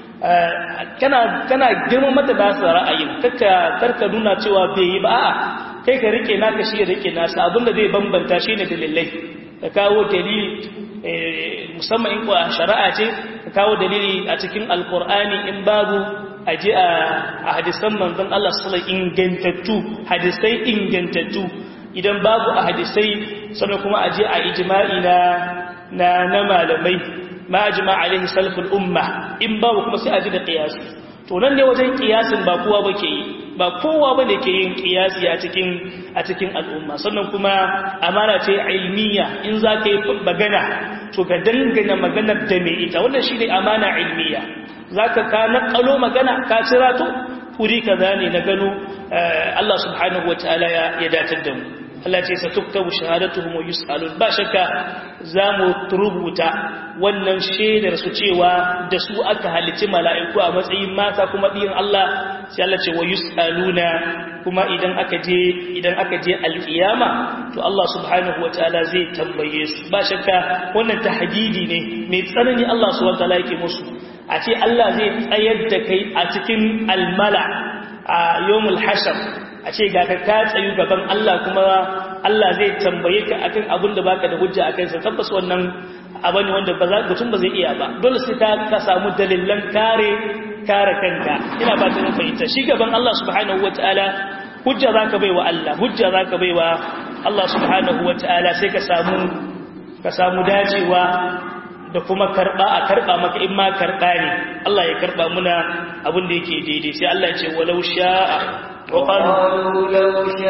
kana kana girman mata da su ra'ayin karka karka nuna cewa bai yi ba a'a kai ka rike naka shi ya rike nasa abinda zai bambanta shine dalilai ka kawo dalili musamman in kuwa shari'a ce ka kawo dalili a cikin alkur'ani in babu aje a hadisan manzon Allah sallallahu ingantattu hadisai ingantattu idan babu a hadisai sannan kuma aje a ijma'i na na na malamai ma ajma alaihi salaful umma in babu kuma sai a ji da qiyasi to nan ne wajen qiyasin ba kowa bake yi ba kowa bane ke yin qiyasi a cikin a cikin al'umma sannan kuma amana ce ilmiya in za ka yi magana to ka dangana maganar da mai ita wannan shine amana ilmiya zaka ka nakalo magana ka cira to kuri kaza ne na gano Allah subhanahu wataala ya datar da mu Allah ce sa tuktabu shahadatuhum wa yus'alun ba shakka zamu rubuta wannan shaidar su cewa da su aka halici mala'iku a matsayin mata kuma diyin Allah sai Allah ce wa yus'aluna kuma idan aka je idan aka je alkiyama to Allah subhanahu wataala zai tambaye su ba shakka wannan tahdidi ne mai tsanani Allah subhanahu wataala yake musu a ce Allah zai tsayar da kai a cikin almala a yawmul hashar a ce ga ka tsayu gaban Allah kuma Allah zai tambaye ka akan abin da baka da hujja akan sa tabbas wannan abu ne wanda ba mutum ba zai iya ba dole sai ka ka samu dalilan kare kare kanka ina ba ta fahimta shi gaban Allah subhanahu wataala hujja zaka baiwa Allah hujja zaka baiwa Allah subhanahu wataala sai ka samu ka samu dacewa da kuma karba a karba maka in ma karba ne Allah ya karba muna abin da yake daidai sai Allah ya ce walau sha'a وقالوا لو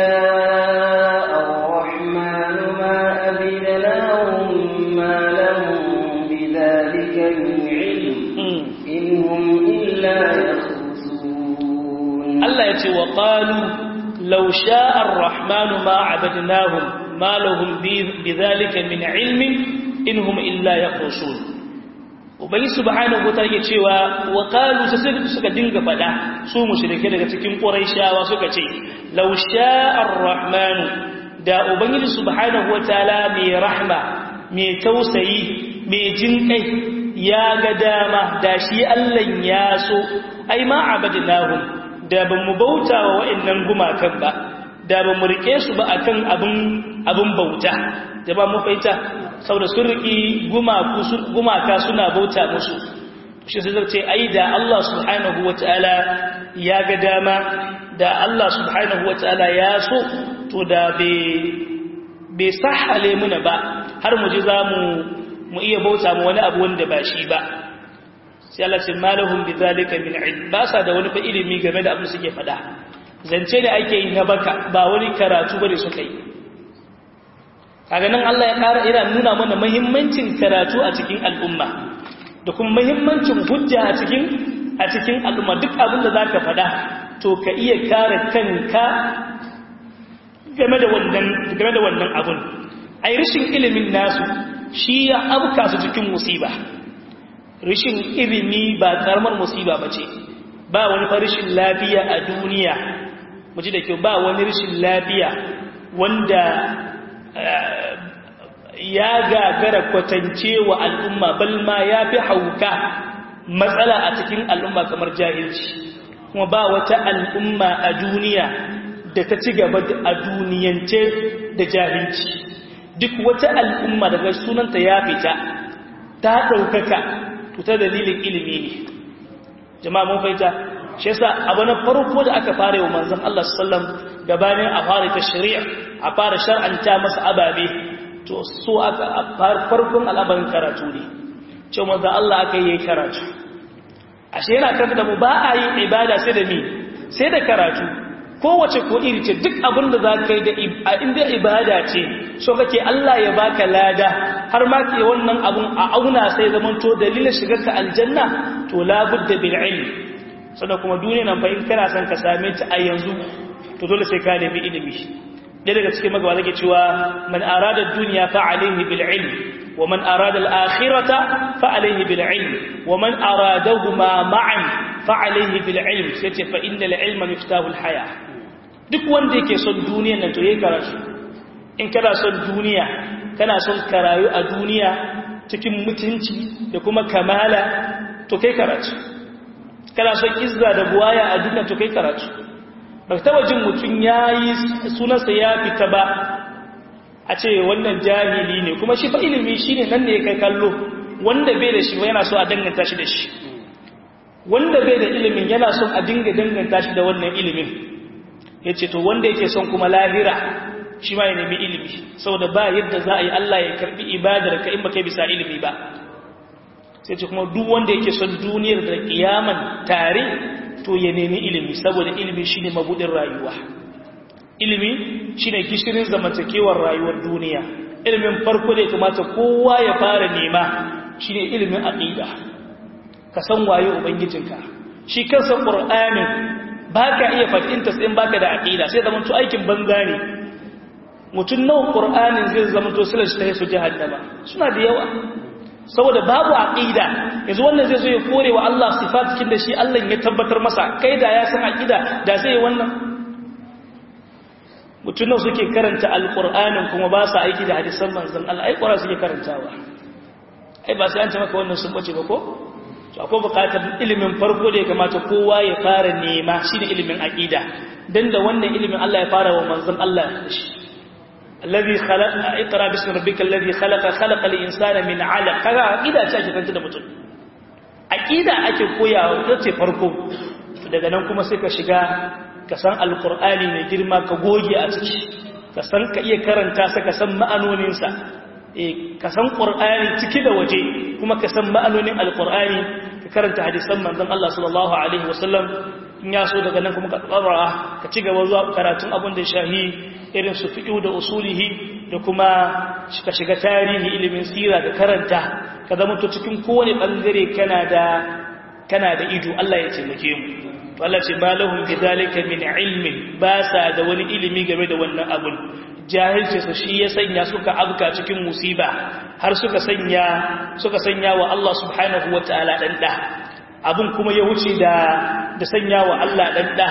شاء الرحمن ما أبدناهم ما لهم بذلك من علم إن هم إلا يخرصون الله يتي وقالوا لو شاء الرحمن ما عبدناهم ما لهم بذلك من علم إن هم إلا يخرصون ubangi subhanahu wataala yake cewa wa qalu sai suka dinga fada su mushrike daga cikin quraishawa suka ce law sha'a ar-rahman da ubangi subhanahu wataala mai rahma mai tausayi mai jinkai ya ga dama da shi Allah ya so ai ma abadnahum da ban mu bauta wa wa'annan gumakan ba da ba mu rike su ba akan abun abun bauta da ba mu faita saboda sun riƙi gumaka suna bauta musu shi sai zai ce ai da Allah subhanahu wa ta'ala ya ga dama da Allah subhanahu wa ta'ala ya so to da bai sahale muna ba har mu ji za mu iya bauta mu wani abu wanda ba shi ba sai Allah ce malahum bi zalika min ilm ba sa da wani fa ilimi game da abin suke faɗa zance da ake yi na baka ba wani karatu bane suka yi kaga nan Allah ya ƙara ira nuna mana muhimmancin karatu a cikin al'umma da kuma muhimmancin hujja a cikin a cikin al'umma duk abin da zaka faɗa to ka iya kare kanka game da wannan game da wannan abun ai rishin ilimin nasu shi ya abuka su cikin musiba rishin ilimi ba karamar musiba bace ba wani farishin lafiya a duniya mu ji da kyau ba wani rishin lafiya wanda ya gagara kwatance wa al'umma balma ya fi hauka matsala a cikin al'umma kamar jahilci kuma ba wata al'umma a duniya da ta ci gaba a duniyance da jahilci duk wata al'umma daga sunanta ya fita ta ɗaukaka ta dalilin ilimi ne jama'a mun faita shi yasa abu na farko da aka fara wa manzon Allah sallam gabanin a fara ta shari'a a fara shar'anta masa ababe to so aka farkon al'abarin karatu ne ce manzon Allah aka yi karatu ashe yana kan da mu ba a yi ibada sai da mi sai da karatu kowace ko iri ce duk abin da za ka yi da inda ibada ce so kake Allah ya baka lada har ma ke wannan abun a auna sai zamanto dalilin shigar ka aljanna to labudda bil ilm sannan kuma duniya nan fa in kana son ka same ta a yanzu to dole sai ka nemi ilimi ɗaya daga cikin magaba zake cewa man arada duniya fa alaihi bil ilm wa man arada al akhirata fa alaihi bil ilm wa man aradahuma ma'an fa alaihi bil ilm sai ce fa innal ilma miftahul haya duk wanda yake son duniya nan to yayi karatu in kana son duniya kana son karayu a duniya cikin mutunci da kuma kamala to kai karatu kana son izza da buwaya a duniya to kai karatu ba taba jin mutum ya yi sunansa ya fita ba a ce wannan jahili ne kuma shi fa ilimi shi ne nan ne ya kai kallo wanda bai da shi yana so a danganta shi da shi wanda bai da ilimin yana son a dinga danganta shi da wannan ilimin ya ce to wanda yake son kuma lahira shi ma ya nemi ilimi saboda ba yadda za a yi Allah ya karbi ibadar ka in ba kai bisa ilimi ba sai ce kuma duk wanda yake son duniyar da kiyaman tare to ya nemi ilimi saboda ilimi shine mabudin rayuwa ilimi shine gishirin zamantakewar rayuwar duniya ilimin farko da ya kamata kowa ya fara nema shine ilimin aqida ka san waye ubangijinka shi kansa qur'anin baka iya fahimta sai baka da aqida sai zaman to aikin banza ne mutun nawa qur'anin zai zama to silar shi ta su jahannama suna da yawa saboda babu aqida yanzu wannan zai zo ya kore wa Allah sifat cikin da shi Allah ya tabbatar masa kai da ya san aqida da sai wannan mutum nan suke karanta alqur'anin kuma ba sa aiki da hadisan manzon Allah ai qur'ani suke karantawa ai ba sai an ce maka wannan sun bace ba ko to akwai bukatar ilimin farko da ya kamata kowa ya fara nema shine ilimin aqida dan da wannan ilimin Allah ya fara wa manzon Allah da shi الذي خلق اقرا باسم ربك الذي خلق خلق الانسان من علق kaga aqida ce ake kanta da mutum aqida ake koyawa tace farko daga nan kuma sai ka shiga ka san alqur'ani mai girma ka goge a ciki ka san ka iya karanta sa ka san ma'anonin sa eh ka san qur'ani ciki da waje kuma ka san ma'anonin alqur'ani ka karanta hadisan manzon Allah sallallahu alaihi wasallam in ya so daga nan kuma ka tsara ka ci gaba zuwa karatun abin da shahi irin su fi'u da usulihi da kuma ka shiga tarihi ilimin sira da karanta ka zama to cikin kowane bangare kana da kana da ido Allah ya taimake mu to Allah ce ba lahum bidhalika min ilmin ba sa da wani ilimi game da wannan abun jahilci su shi ya sanya suka abka cikin musiba har suka sanya suka sanya wa Allah subhanahu wataala dan da abun kuma ya wuce da da sanya wa Allah dan da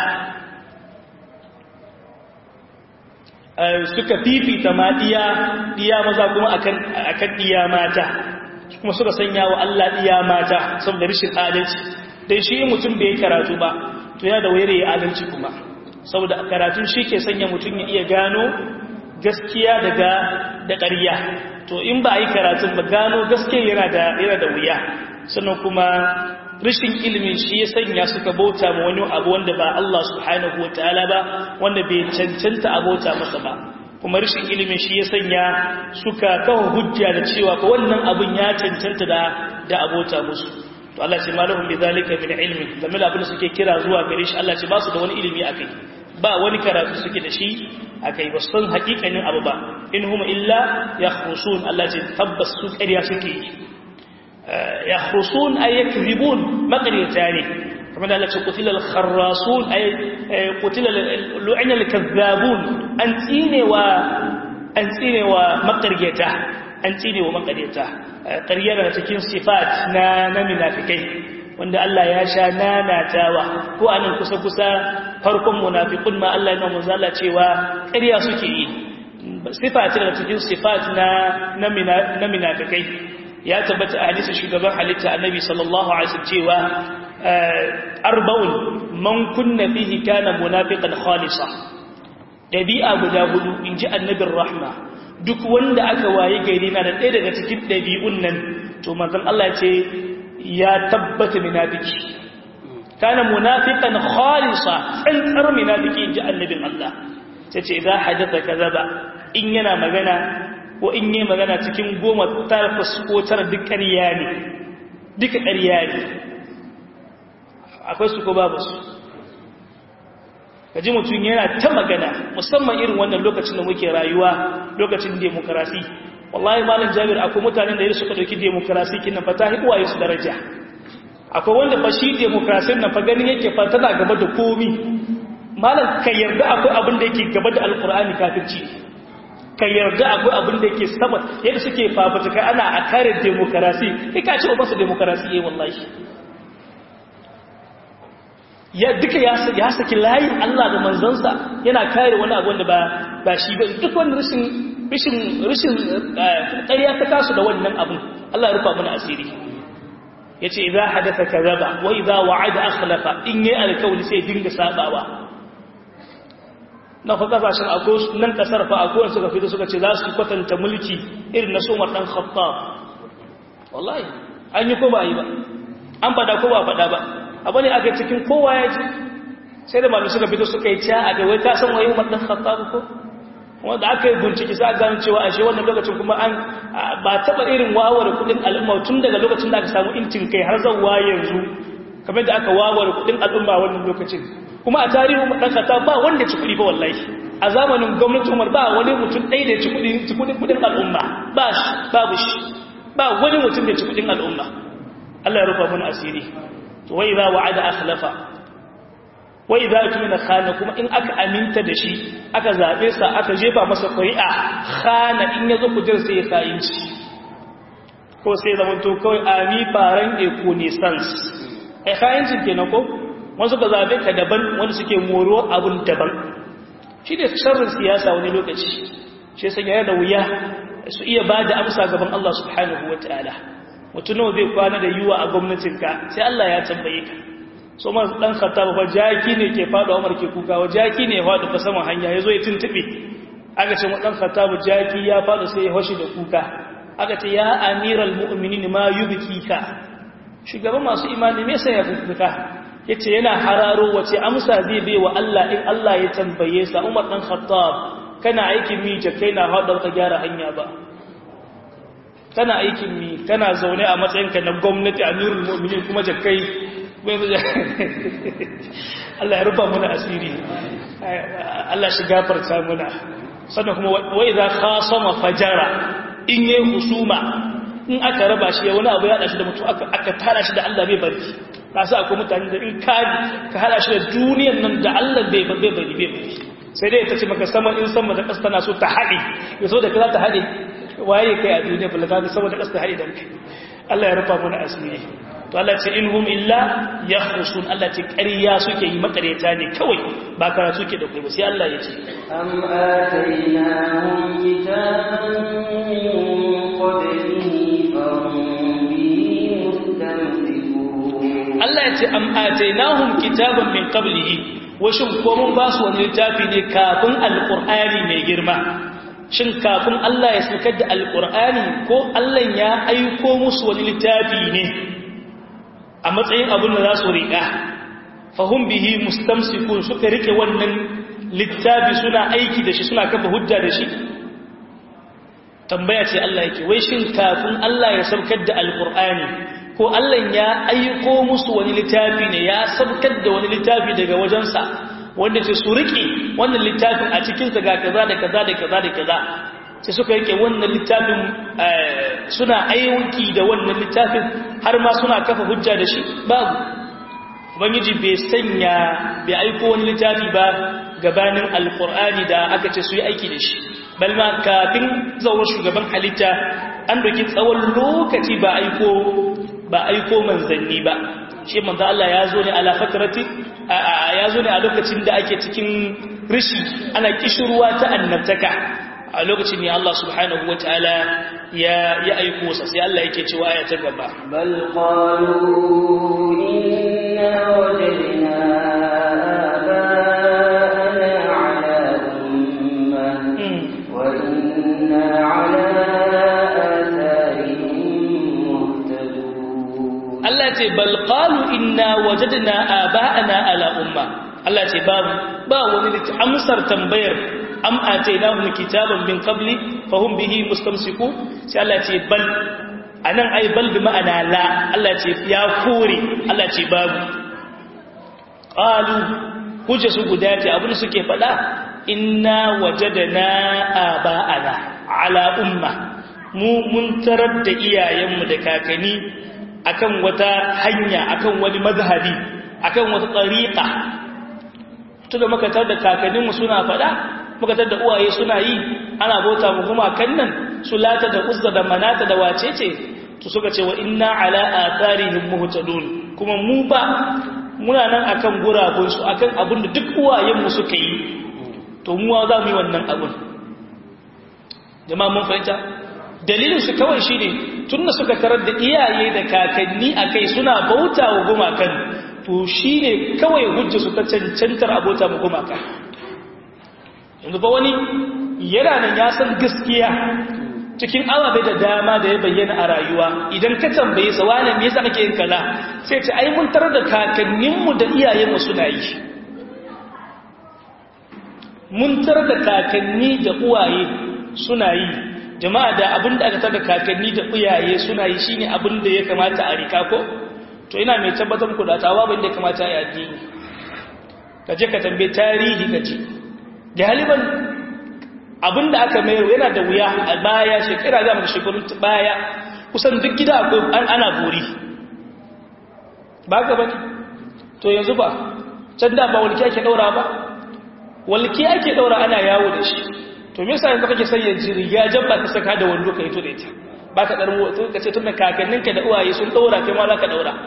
suka fifita ma diya diya maza kuma akan akan diya mata kuma suka sanya wa Allah diya mata saboda rishin adalci dan shi mutum bai karatu ba to yana da wayar ya adalci kuma saboda karatun shi ke sanya mutum ya iya gano gaskiya daga da ƙarya to in ba a yi karatun ba gano gaskiya yana da yana da wuya sannan kuma rashin ilimin shi ya sanya suka bauta ma wani abu wanda ba Allah subhanahu wa ta'ala ba wanda bai cancanta a bauta masa ba kuma rashin ilimin shi ya sanya suka kawo hujja da cewa ko wannan abun ya cancanta da da abota musu to Allah ce malahum bi zalika min ilmi game da abin da suke kira zuwa gare shi Allah ce ba su da wani ilimi akai ba wani karatu suke da shi akai ba san hakikanin abu ba in hum illa yakhrusun Allah ce tabbas su ƙarya suke yi يخرصون أي يكذبون مقريتان كما قال لك قتل الخراصون أي قتل لعن الكذابون أنتيني و أنتيني ومقريته أنتيني ومقريته قريبا تكين صفات نا منافقين wanda Allah ya sha nanatawa ko anan kusa kusa farkon munafiqun ma Allah ya manzo Allah cewa ƙarya suke yi sifa ce daga cikin sifat na na munafikai ya tabbata a hadisin shugaban halitta annabi sallallahu alaihi wasallam cewa arba'un man kunna fihi kana munafiqan khalisa dabi'a guda hudu inji annabin rahma duk wanda aka waye gari na da ɗaya daga cikin dabi'un nan to manzon Allah ce ya tabbata munafiki kana munafiqan khalisa tsantsar munafiki inji annabin Allah sai ce idan hadatha kazaba in yana magana ko in yi magana cikin goma tarfas ko tara duk ƙarya ne duka ƙarya ne akwai su ko babu su kaji mutum yana ta magana musamman irin wannan lokacin da muke rayuwa lokacin demokarasi wallahi malam jabir akwai mutanen da yadda suka ɗauki demokarasi kinan fa ta hiɓuwaye su daraja akwai wanda fa shi demokarasiyar na fa ganin yake fa tana gaba da komi malam ka yarda akwai abin da yake gaba da alkur'ani kafirci ka yarda akwai abin da yake sama yadda suke fafutuka ana a kare demokarasi kai ka ce ba su demokarasi eh wallahi ya duka ya saki layin Allah da manzansa yana kare wani abu wanda ba ba shi ba duk wani rashin rashin rashin ƙarya ta kasu da wannan abun Allah ya rufa mana asiri yace idza hadatha kadhaba wa idza wa'ada akhlafa in yi alkawli sai dinga sabawa na fa kasashen ako nan kasar fa ako suka fito suka ce za su kwatanta mulki irin na Umar dan Khattab wallahi an yi ko ba yi ba an fada ko ba fada ba abu ne aka cikin kowa ya ji sai da malu suka fito suka yi ca a ga wai ka san wai Umar dan Khattab ko wanda aka yi bincike sa gano cewa ashe wannan lokacin kuma an ba taba irin wawar kudin al'umma tun daga lokacin da aka samu incin kai har zan wa yanzu kamar da aka wawar kudin al'umma wannan lokacin kuma a tarihin dan kata ba wanda ci kudi ba wallahi a zamanin gwamnati Umar ba wani mutum ɗaya da ci kudi ci kudin kudin al'umma ba shi babu shi ba wani mutum da ci kudin al'umma Allah ya rufa mana asiri to wai za wa'ada akhlafa wai za a tuni na khana kuma in aka aminta da shi aka zaɓe sa aka jefa masa ƙuri'a khana in ya zo kujer sai ya sayinci ko sai zama to kawai ami faran eko ne sans a kayancin ke ko wasu ka zaɓe ka daban wanda suke moro abun daban shi ne sharrin siyasa wani lokaci shi sun yana da wuya su iya ba da amsa gaban Allah subhanahu wa ta'ala mutum nawa zai kwana da yiwa a gwamnatinka sai Allah ya tambaye ka so ma dan khattaba ba jaki ne ke fado Umar ke kuka wa jaki ne ya fado fa saman hanya yazo ya tuntube aka ce mu dan khattaba jaki ya fado sai ya hoshi da kuka aka ce ya amiral mu'minin ma yubkika shugaban masu imani me sai ya kuka yace yana hararo wace amsa zai bai wa Allah in Allah ya tambaye sa Umar dan Khattab kana aikin mi kai na hada ka gyara hanya ba kana aikin mi kana zaune a matsayinka na gwamnati amirul mu'minin kuma jakai Allah ya rufa muna asiri Allah shi gafarta muna sannan kuma wai za khasama fajara in yayi husuma in aka raba shi wani abu ya dashi da mutum aka tara shi da Allah bai bari kasu akwai mutane da in ka ka hada shi da duniyan nan da Allah bai bai bari bai bari sai dai ta ce maka sama in sama da ƙasa tana so ta haɗe ya so da ka za ta haɗe waye kai a duniya bala ta sama da ƙasa ta haɗe da kai Allah ya rufa mana asiri to Allah ce in hum illa yakhrusun Allah ce ƙarya suke yi makareta ne kawai ba kara suke da kai ba sai Allah ya ce am atainahum kitaban qablihi fahum bihi mustamsikun Allah ya ce am atainahum kitaban min qablihi washin ko mun ba su wani littafi ne kafin alqur'ani mai girma shin kafin Allah ya saukar da alqur'ani ko Allah ya aiko musu wani littafi ne a matsayin abin da za su riƙa fahim bihi mustamsikun suka rike wannan littafi suna aiki da shi suna kafa hujja da shi tambaya ce Allah yake wai shin kafin Allah ya saukar da alkur'ani ko Allah ya aiko musu wani littafi ne ya saukar da wani littafi daga wajensa wanda ce su rike wannan littafin a cikinsa ga kaza da kaza da kaza da kaza sai suka yake wannan littafin suna ayyuki da wannan littafin har ma suna kafa hujja da shi babu ubangiji bai sanya bai aiko wani littafi ba gabanin alkur'ani da aka ce su yi aiki da shi balma kafin zawar shugaban halitta an doki tsawon lokaci ba aiko ba aiko manzanni ba shi manzo Allah ya zo ne ala fatrati ya zo ne a lokacin da ake cikin rishi ana kishirwa ta annabtaka a lokacin ne Allah subhanahu wataala ya ya aiko sa sai Allah yake cewa aya ta gaba bal qalu inna wajadna aba'ana ala umma wa inna ala atharihim muhtadun Allah ce bal qalu inna wajadna aba'ana ala umma Allah ce babu ba wani amsar tambayar am atainahum kitaban min qabli fahum bihi mustamsikun sai Allah ce bal anan ai bal bi ma'ana la Allah ce ya kore Allah ce babu qalu huje su guda ce abin da suke faɗa inna wajadna aba'ana ala umma mu mun tarar da iyayenmu da kakanni akan wata hanya akan wani mazhabi akan wata tsariƙa tunda muka tar da kakanninmu suna faɗa muka tar da uwaye suna yi ana bauta mu kuma kan nan su lata da uzza da manata da wacece to suka ce wa inna ala atharihim muhtadun kuma mu ba muna nan akan gurabun su akan abin da duk uwayen mu suka yi to mu za mu yi wannan abin jama'a mun fahimta dalilin su kawai shine tunda suka tarar da iyaye da kakanni akai suna bauta wa gumakan to shine kawai hujja su ta cancantar abota mu gumaka yanzu ba wani yana nan ya san gaskiya cikin ababe da dama da ya bayyana a rayuwa idan ka tambaye sa wani me yasa kake yin kaza sai ce ai mun tarar da kakanninmu da iyayenmu suna yi mun tar da kakanni da uwaye suna yi jama'a da abin da aka tar da kakanni da uyaye suna yi shine abin da ya kamata a rika ko to ina mai tabbatar ku da tawa abin da ya kamata a yi addini ka je ka tambaye tarihi ka ce galiban abin da aka mayar yana da wuya a baya shekara zama da shekarun baya kusan duk gida ana gori ba ka bane to yanzu ba can da ba walki ake daura ba walki ake daura ana yawo da shi to me yasa yanzu kake sanya riga jabba ka saka da wando kai to da ita ba ka darmo to kace tunda kakanninka da uwaye sun daura kai ma za ka daura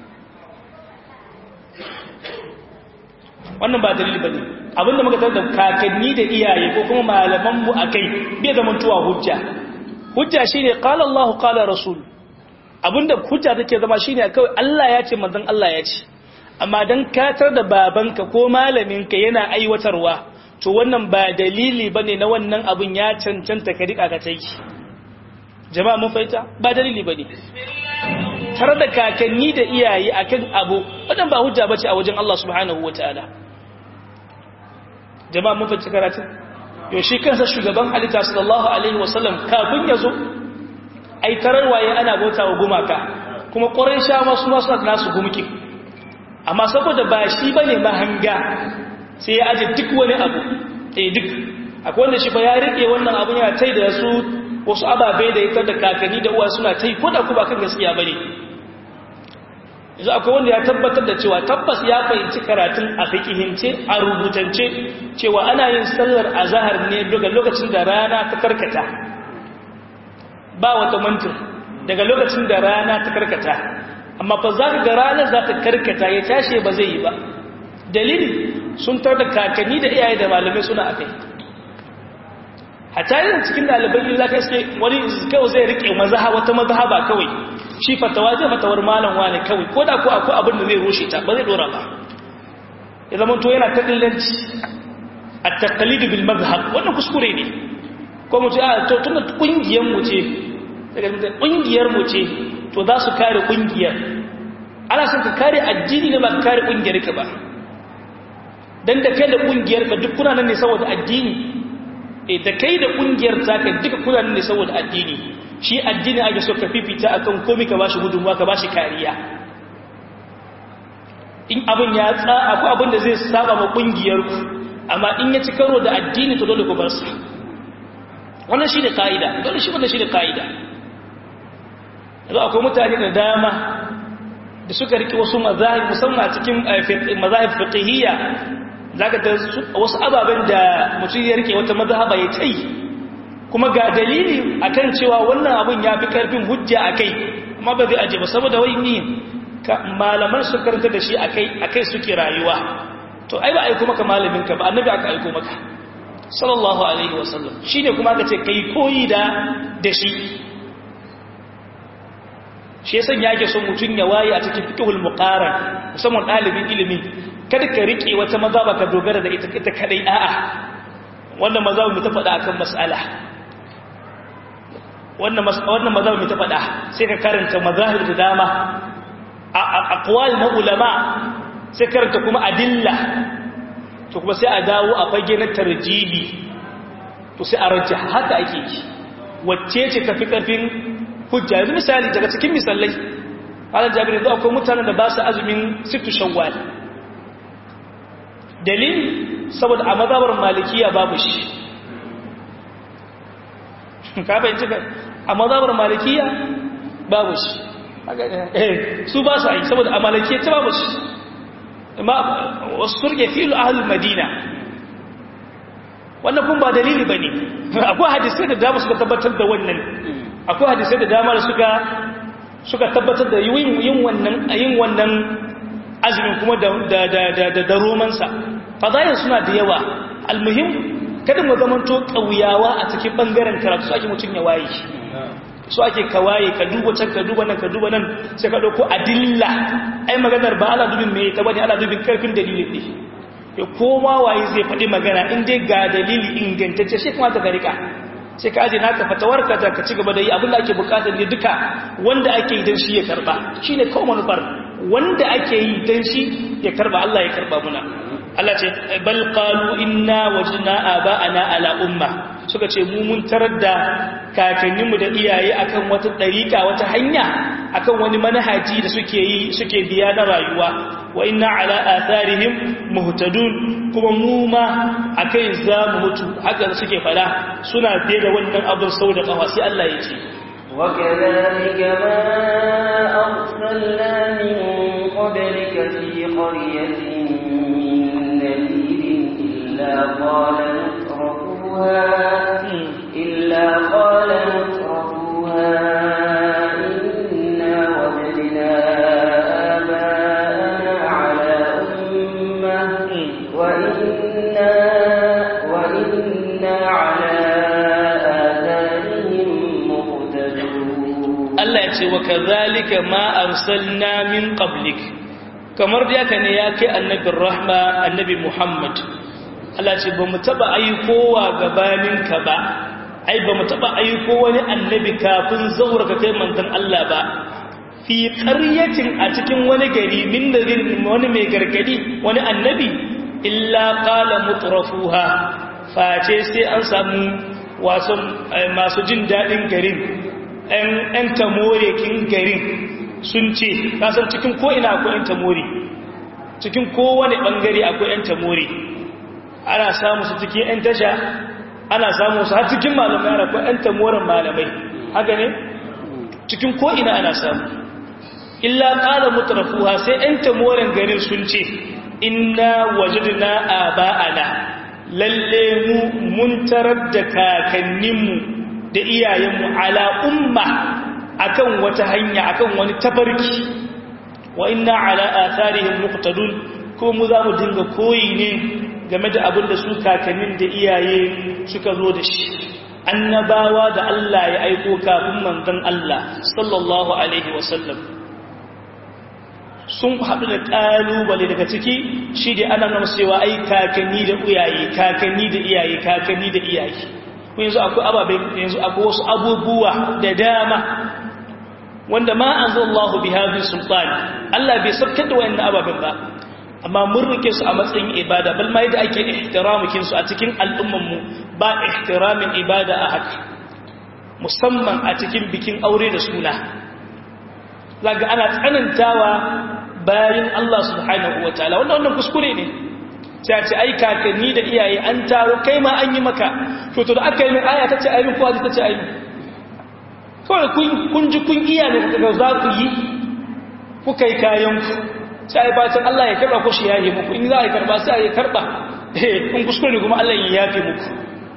wannan ba dalili bane abinda muka tar da kakanni da iyaye ko kuma malaman mu akai bai zaman tuwa hujja hujja shine qala Allahu qala rasul abinda hujja take zama shine kawai Allah ya ce manzon Allah ya ce amma dan katar da babanka ko malaminka yana aiwatarwa to wannan ba dalili bane na wannan abun ya cancanta ka rika ka taiki jama'a mun faita ba dalili bane tare da kakanni da iyaye akan abu wannan ba hujja bace a wajen Allah subhanahu wataala jama'a mun faita karatu yau shi kansa shugaban halitta sallallahu alaihi wasallam kafin ya zo ai tararwaye ana bauta wa gumaka kuma ƙwarai sha masu masu nasu gumki amma saboda ba shi ba ne mahanga sai ya aje duk wani abu ɗaya duk akwai wanda shi ba ya riƙe wannan abin yana tai da su wasu ababe da ya da kakanni da uwa suna tai ko da ku ba kan gaskiya ba ne yanzu akwai wanda ya tabbatar da cewa tabbas ya fahimci karatun a fikihince a rubutance cewa ana yin sallar azahar ne daga lokacin da rana ta karkata ba wata mantur daga lokacin da rana ta karkata amma fa za ka ga ranar za ta karkata ya tashi ba zai yi ba dalili sun tar da kakanni da iyaye da malamai suna a kai hata yin cikin ɗaliban illa ka iske wani kawai zai riƙe mazaha wata mazaha ba kawai shi fatawa zai fatawar malam wani kawai ko da ko akwai abin da zai rushe ta ba zai dora ba ya zama to yana ta dillanci a tattalidu bil mazhab wannan kuskure ne ko mu ce a to tunda kungiyar mu ce daga kungiyar mu ce to za su kare kungiyar ana son ka kare addini ne ba ka kare kungiyar ka ba dan da kai da kungiyar ka duk kuna nan ne saboda addini eh da kai da kungiyar ta ka duka kuna nan ne saboda addini shi addini ake so ka fifita akan komai ka bashi gudunmuwa ka bashi kariya in abin ya tsa akwai abin da zai saba ma kungiyar ku amma in ya ci karo da addini to dole ku bar sa wannan shi ne ka'ida dole shi wannan shi ne ka'ida yanzu akwai mutane da dama da suka riki wasu mazahib musamman a cikin mazahib fiqhiyya zaka ta wasu ababen da mutum ya rike wata mazhaba ya tai kuma ga dalili akan cewa wannan abun ya fi karfin hujja akai amma ba zai aje ba saboda wai ni malaman su karanta da shi akai akai suke rayuwa to ai ba aiko maka malamin ka ba annabi aka aiko maka sallallahu alaihi wasallam shine kuma aka ce kai koyi da da shi shi yasa yake son mutun ya waye a cikin fiqhul muqaran musamman dalibin ilimi kada ka rike wata mazhaba ka dogara da ita ita kadai a'a wannan mazhaba mu ta faɗa akan mas'ala wannan wannan mazhaba mu ta faɗa sai ka karanta mazahib da dama aqwal na ulama sai karanta kuma adilla to kuma sai a dawo a fage na tarjihi to sai a rajja haka ake yi wacce ce tafi karfin hujja yanzu misali daga cikin misalai halar jabir yanzu akwai mutanen da ba su azumin sittu shawwal dalili saboda a mazabar malikiya babu shi ka bayanci ka a mazabar malikiya babu shi su ba su yi saboda a malikiya ta babu shi wasu turke filu ahalul madina wannan kun ba dalili ba ne akwai hadisai da dama suka tabbatar da wannan akwai hadisai da dama da suka suka tabbatar da yin wannan yin wannan azumin kuma da da da da da romansa fadayin suna da yawa almuhim kada mu zamanto kauyawa a cikin bangaren karatu su ake mutun ya waye su ake kawaye ka duba can ka duba nan ka duba nan sai ka dauko adilla ai maganar ba ala dubin me ta bane ala dubin karfin dalilin ne ya koma waye zai faɗi magana in dai ga dalili ingantacce shi kuma ta garika sai ka aje naka fatawar ka ka ci gaba da yi abinda ake bukatar ne duka wanda ake yi dan shi ya karba shine kawai manufar wanda ake yi dan shi ya karba Allah ya karba muna Allah ce bal qalu inna wajadna aba'ana ala umma suka ce mu mun tarar da kakanninmu da iyaye akan wata dariƙa wata hanya akan wani manhaji da suke yi suke biya na rayuwa wa inna ala atharihim muhtadun kuma mu ma akai za mu mutu haka suke fada suna biye da wannan abin sau da kafa sai Allah ya ce وكذلك ما أرسلنا من قبلك في قرية من نذير إلا قال مترفوها إلا قال مترفوها إنا وجدنا آباءنا على أمة وإنا وإنا على آثارهم مقتدون Allah ya ce wa kazalika ma arsalna min qablik kamar da yaka ne ya kai annabin rahma annabi Muhammad Allah ce ba mu taba aikowa gabaninka ba ai ba mu taba aiko wani annabi kafin zaura ka kai manzon Allah ba fi qaryatin a cikin wani gari min nazirin wani mai gargadi wani annabi illa qala mutrafuha face sai an samu wasan masu jin dadin garin ‘yan tamorekin garin sun ce kasan cikin ko'ina akwai ‘yan tamore cikin kowane ɓangare akwai ‘yan tamore ana samu su cikin ‘yan tasha ana samu su har cikin malamai ana akwai ‘yan tamoren malamai haka ne cikin ko'ina ana samu illa ƙada mutarafuwa sai ‘yan tamoren garin sun ce inna wajidna a ba'ana lalle mu mun tarar da kakanninmu da iyayenmu ala umma akan wata hanya akan wani tafarki wa inna ala atharihim muqtadun ko mu za mu dinga koyi ne game da abin da su kakannin da iyaye suka zo da shi annabawa da Allah ya aiko kafin manzon Allah sallallahu alaihi wasallam sun haɗu da ƙalubale daga ciki shi da ana nuna cewa ai kakanni da iyaye kakanni da iyaye kakanni da iyaye yanzu akwai ababe yanzu akwai wasu abubuwa da dama wanda ma anzalallahu biha bi sultani Allah bai sabkar da wayannan ababen ba amma mun rike su a matsayin ibada bal ma yadda ake ihtiramukin su a cikin al'umman mu ba ihtiramin ibada a haka musamman a cikin bikin aure da suna zaga ana tsanantawa bayan Allah subhanahu wataala wannan wannan kuskure ne sai ce ai kakanni da iyaye an taro kai ma an yi maka to to da aka yi min aya ta ce ai min ko ta ce ai min kawai kun ji kun iya ne daga za ku yi kuka yi kayan ku sai ai fatan Allah ya karba ku shi ya yi muku in za a yi karba sai ya karba eh in kuskure kuma Allah ya yafe muku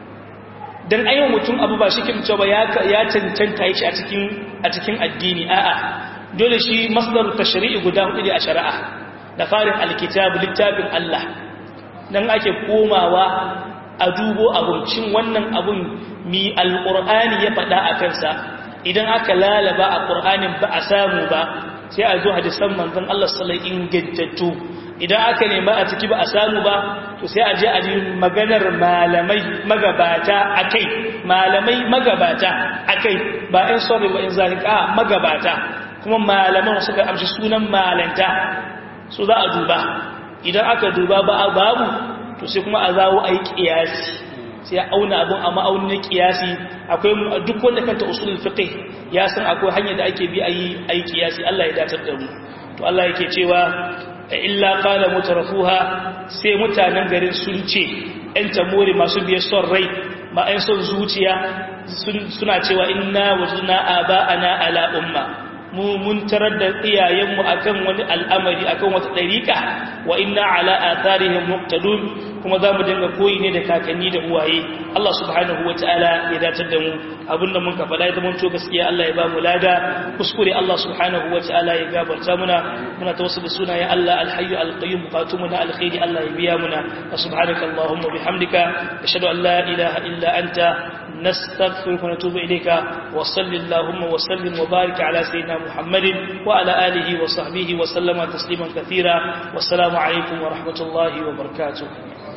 dan ayyukan mutum abu ba shi kin cewa ya ya cancanta yi shi a cikin a cikin addini a'a dole shi masdar tashri'i guda hudu ne a shari'a da farin alkitab littafin Allah nan ake komawa a dubo abun cin wannan abun mi alƙur'ani ya faɗa a kansa idan aka lalaba a ƙur'anin ba a samu ba sai a zo hadisan manzon Allah sallallahu ingantattu idan aka nema a ciki ba a samu ba to sai a je a ji maganar malamai magabata akai malamai magabata akai ba in sorry ba in zalika magabata kuma malaman suka amshi sunan malanta su za a duba idan aka duba ba a babu to sai kuma a zawo a yi ƙiyasi sai a auna abin a ma'aunin na ƙiyasi akwai duk wanda kanta usulul fiqh ya san akwai hanyar da ake bi a yi a yi ƙiyasi Allah ya datar da mu to Allah yake cewa illa qala mutarafuha sai mutanen garin sun ce ɗan tamori masu biye son rai ma ɗan son zuciya suna cewa inna wajadna aba'ana ala umma mu mun tarar da iyayenmu akan wani al'amari akan wata dariƙa wa inna ala atharihim muqtadun kuma zamu dinga koyi ne da kakanni da uwaye Allah subhanahu wataala ya datar da mu abinda mun ka faɗa ya zama to gaskiya Allah ya ba mu lada kuskure Allah subhanahu wataala ya gabarta muna muna tawassul sunayen Allah alhayyu alqayyum bukatumuna alkhairi Allah ya biya muna subhanaka allahumma bihamdika ashhadu an la ilaha illa anta نستغفرك ونتوب إليك وصل اللهم وسلم وبارك على سيدنا محمد وعلى آله وصحبه وسلم تسليما كثيرا والسلام عليكم ورحمة الله وبركاته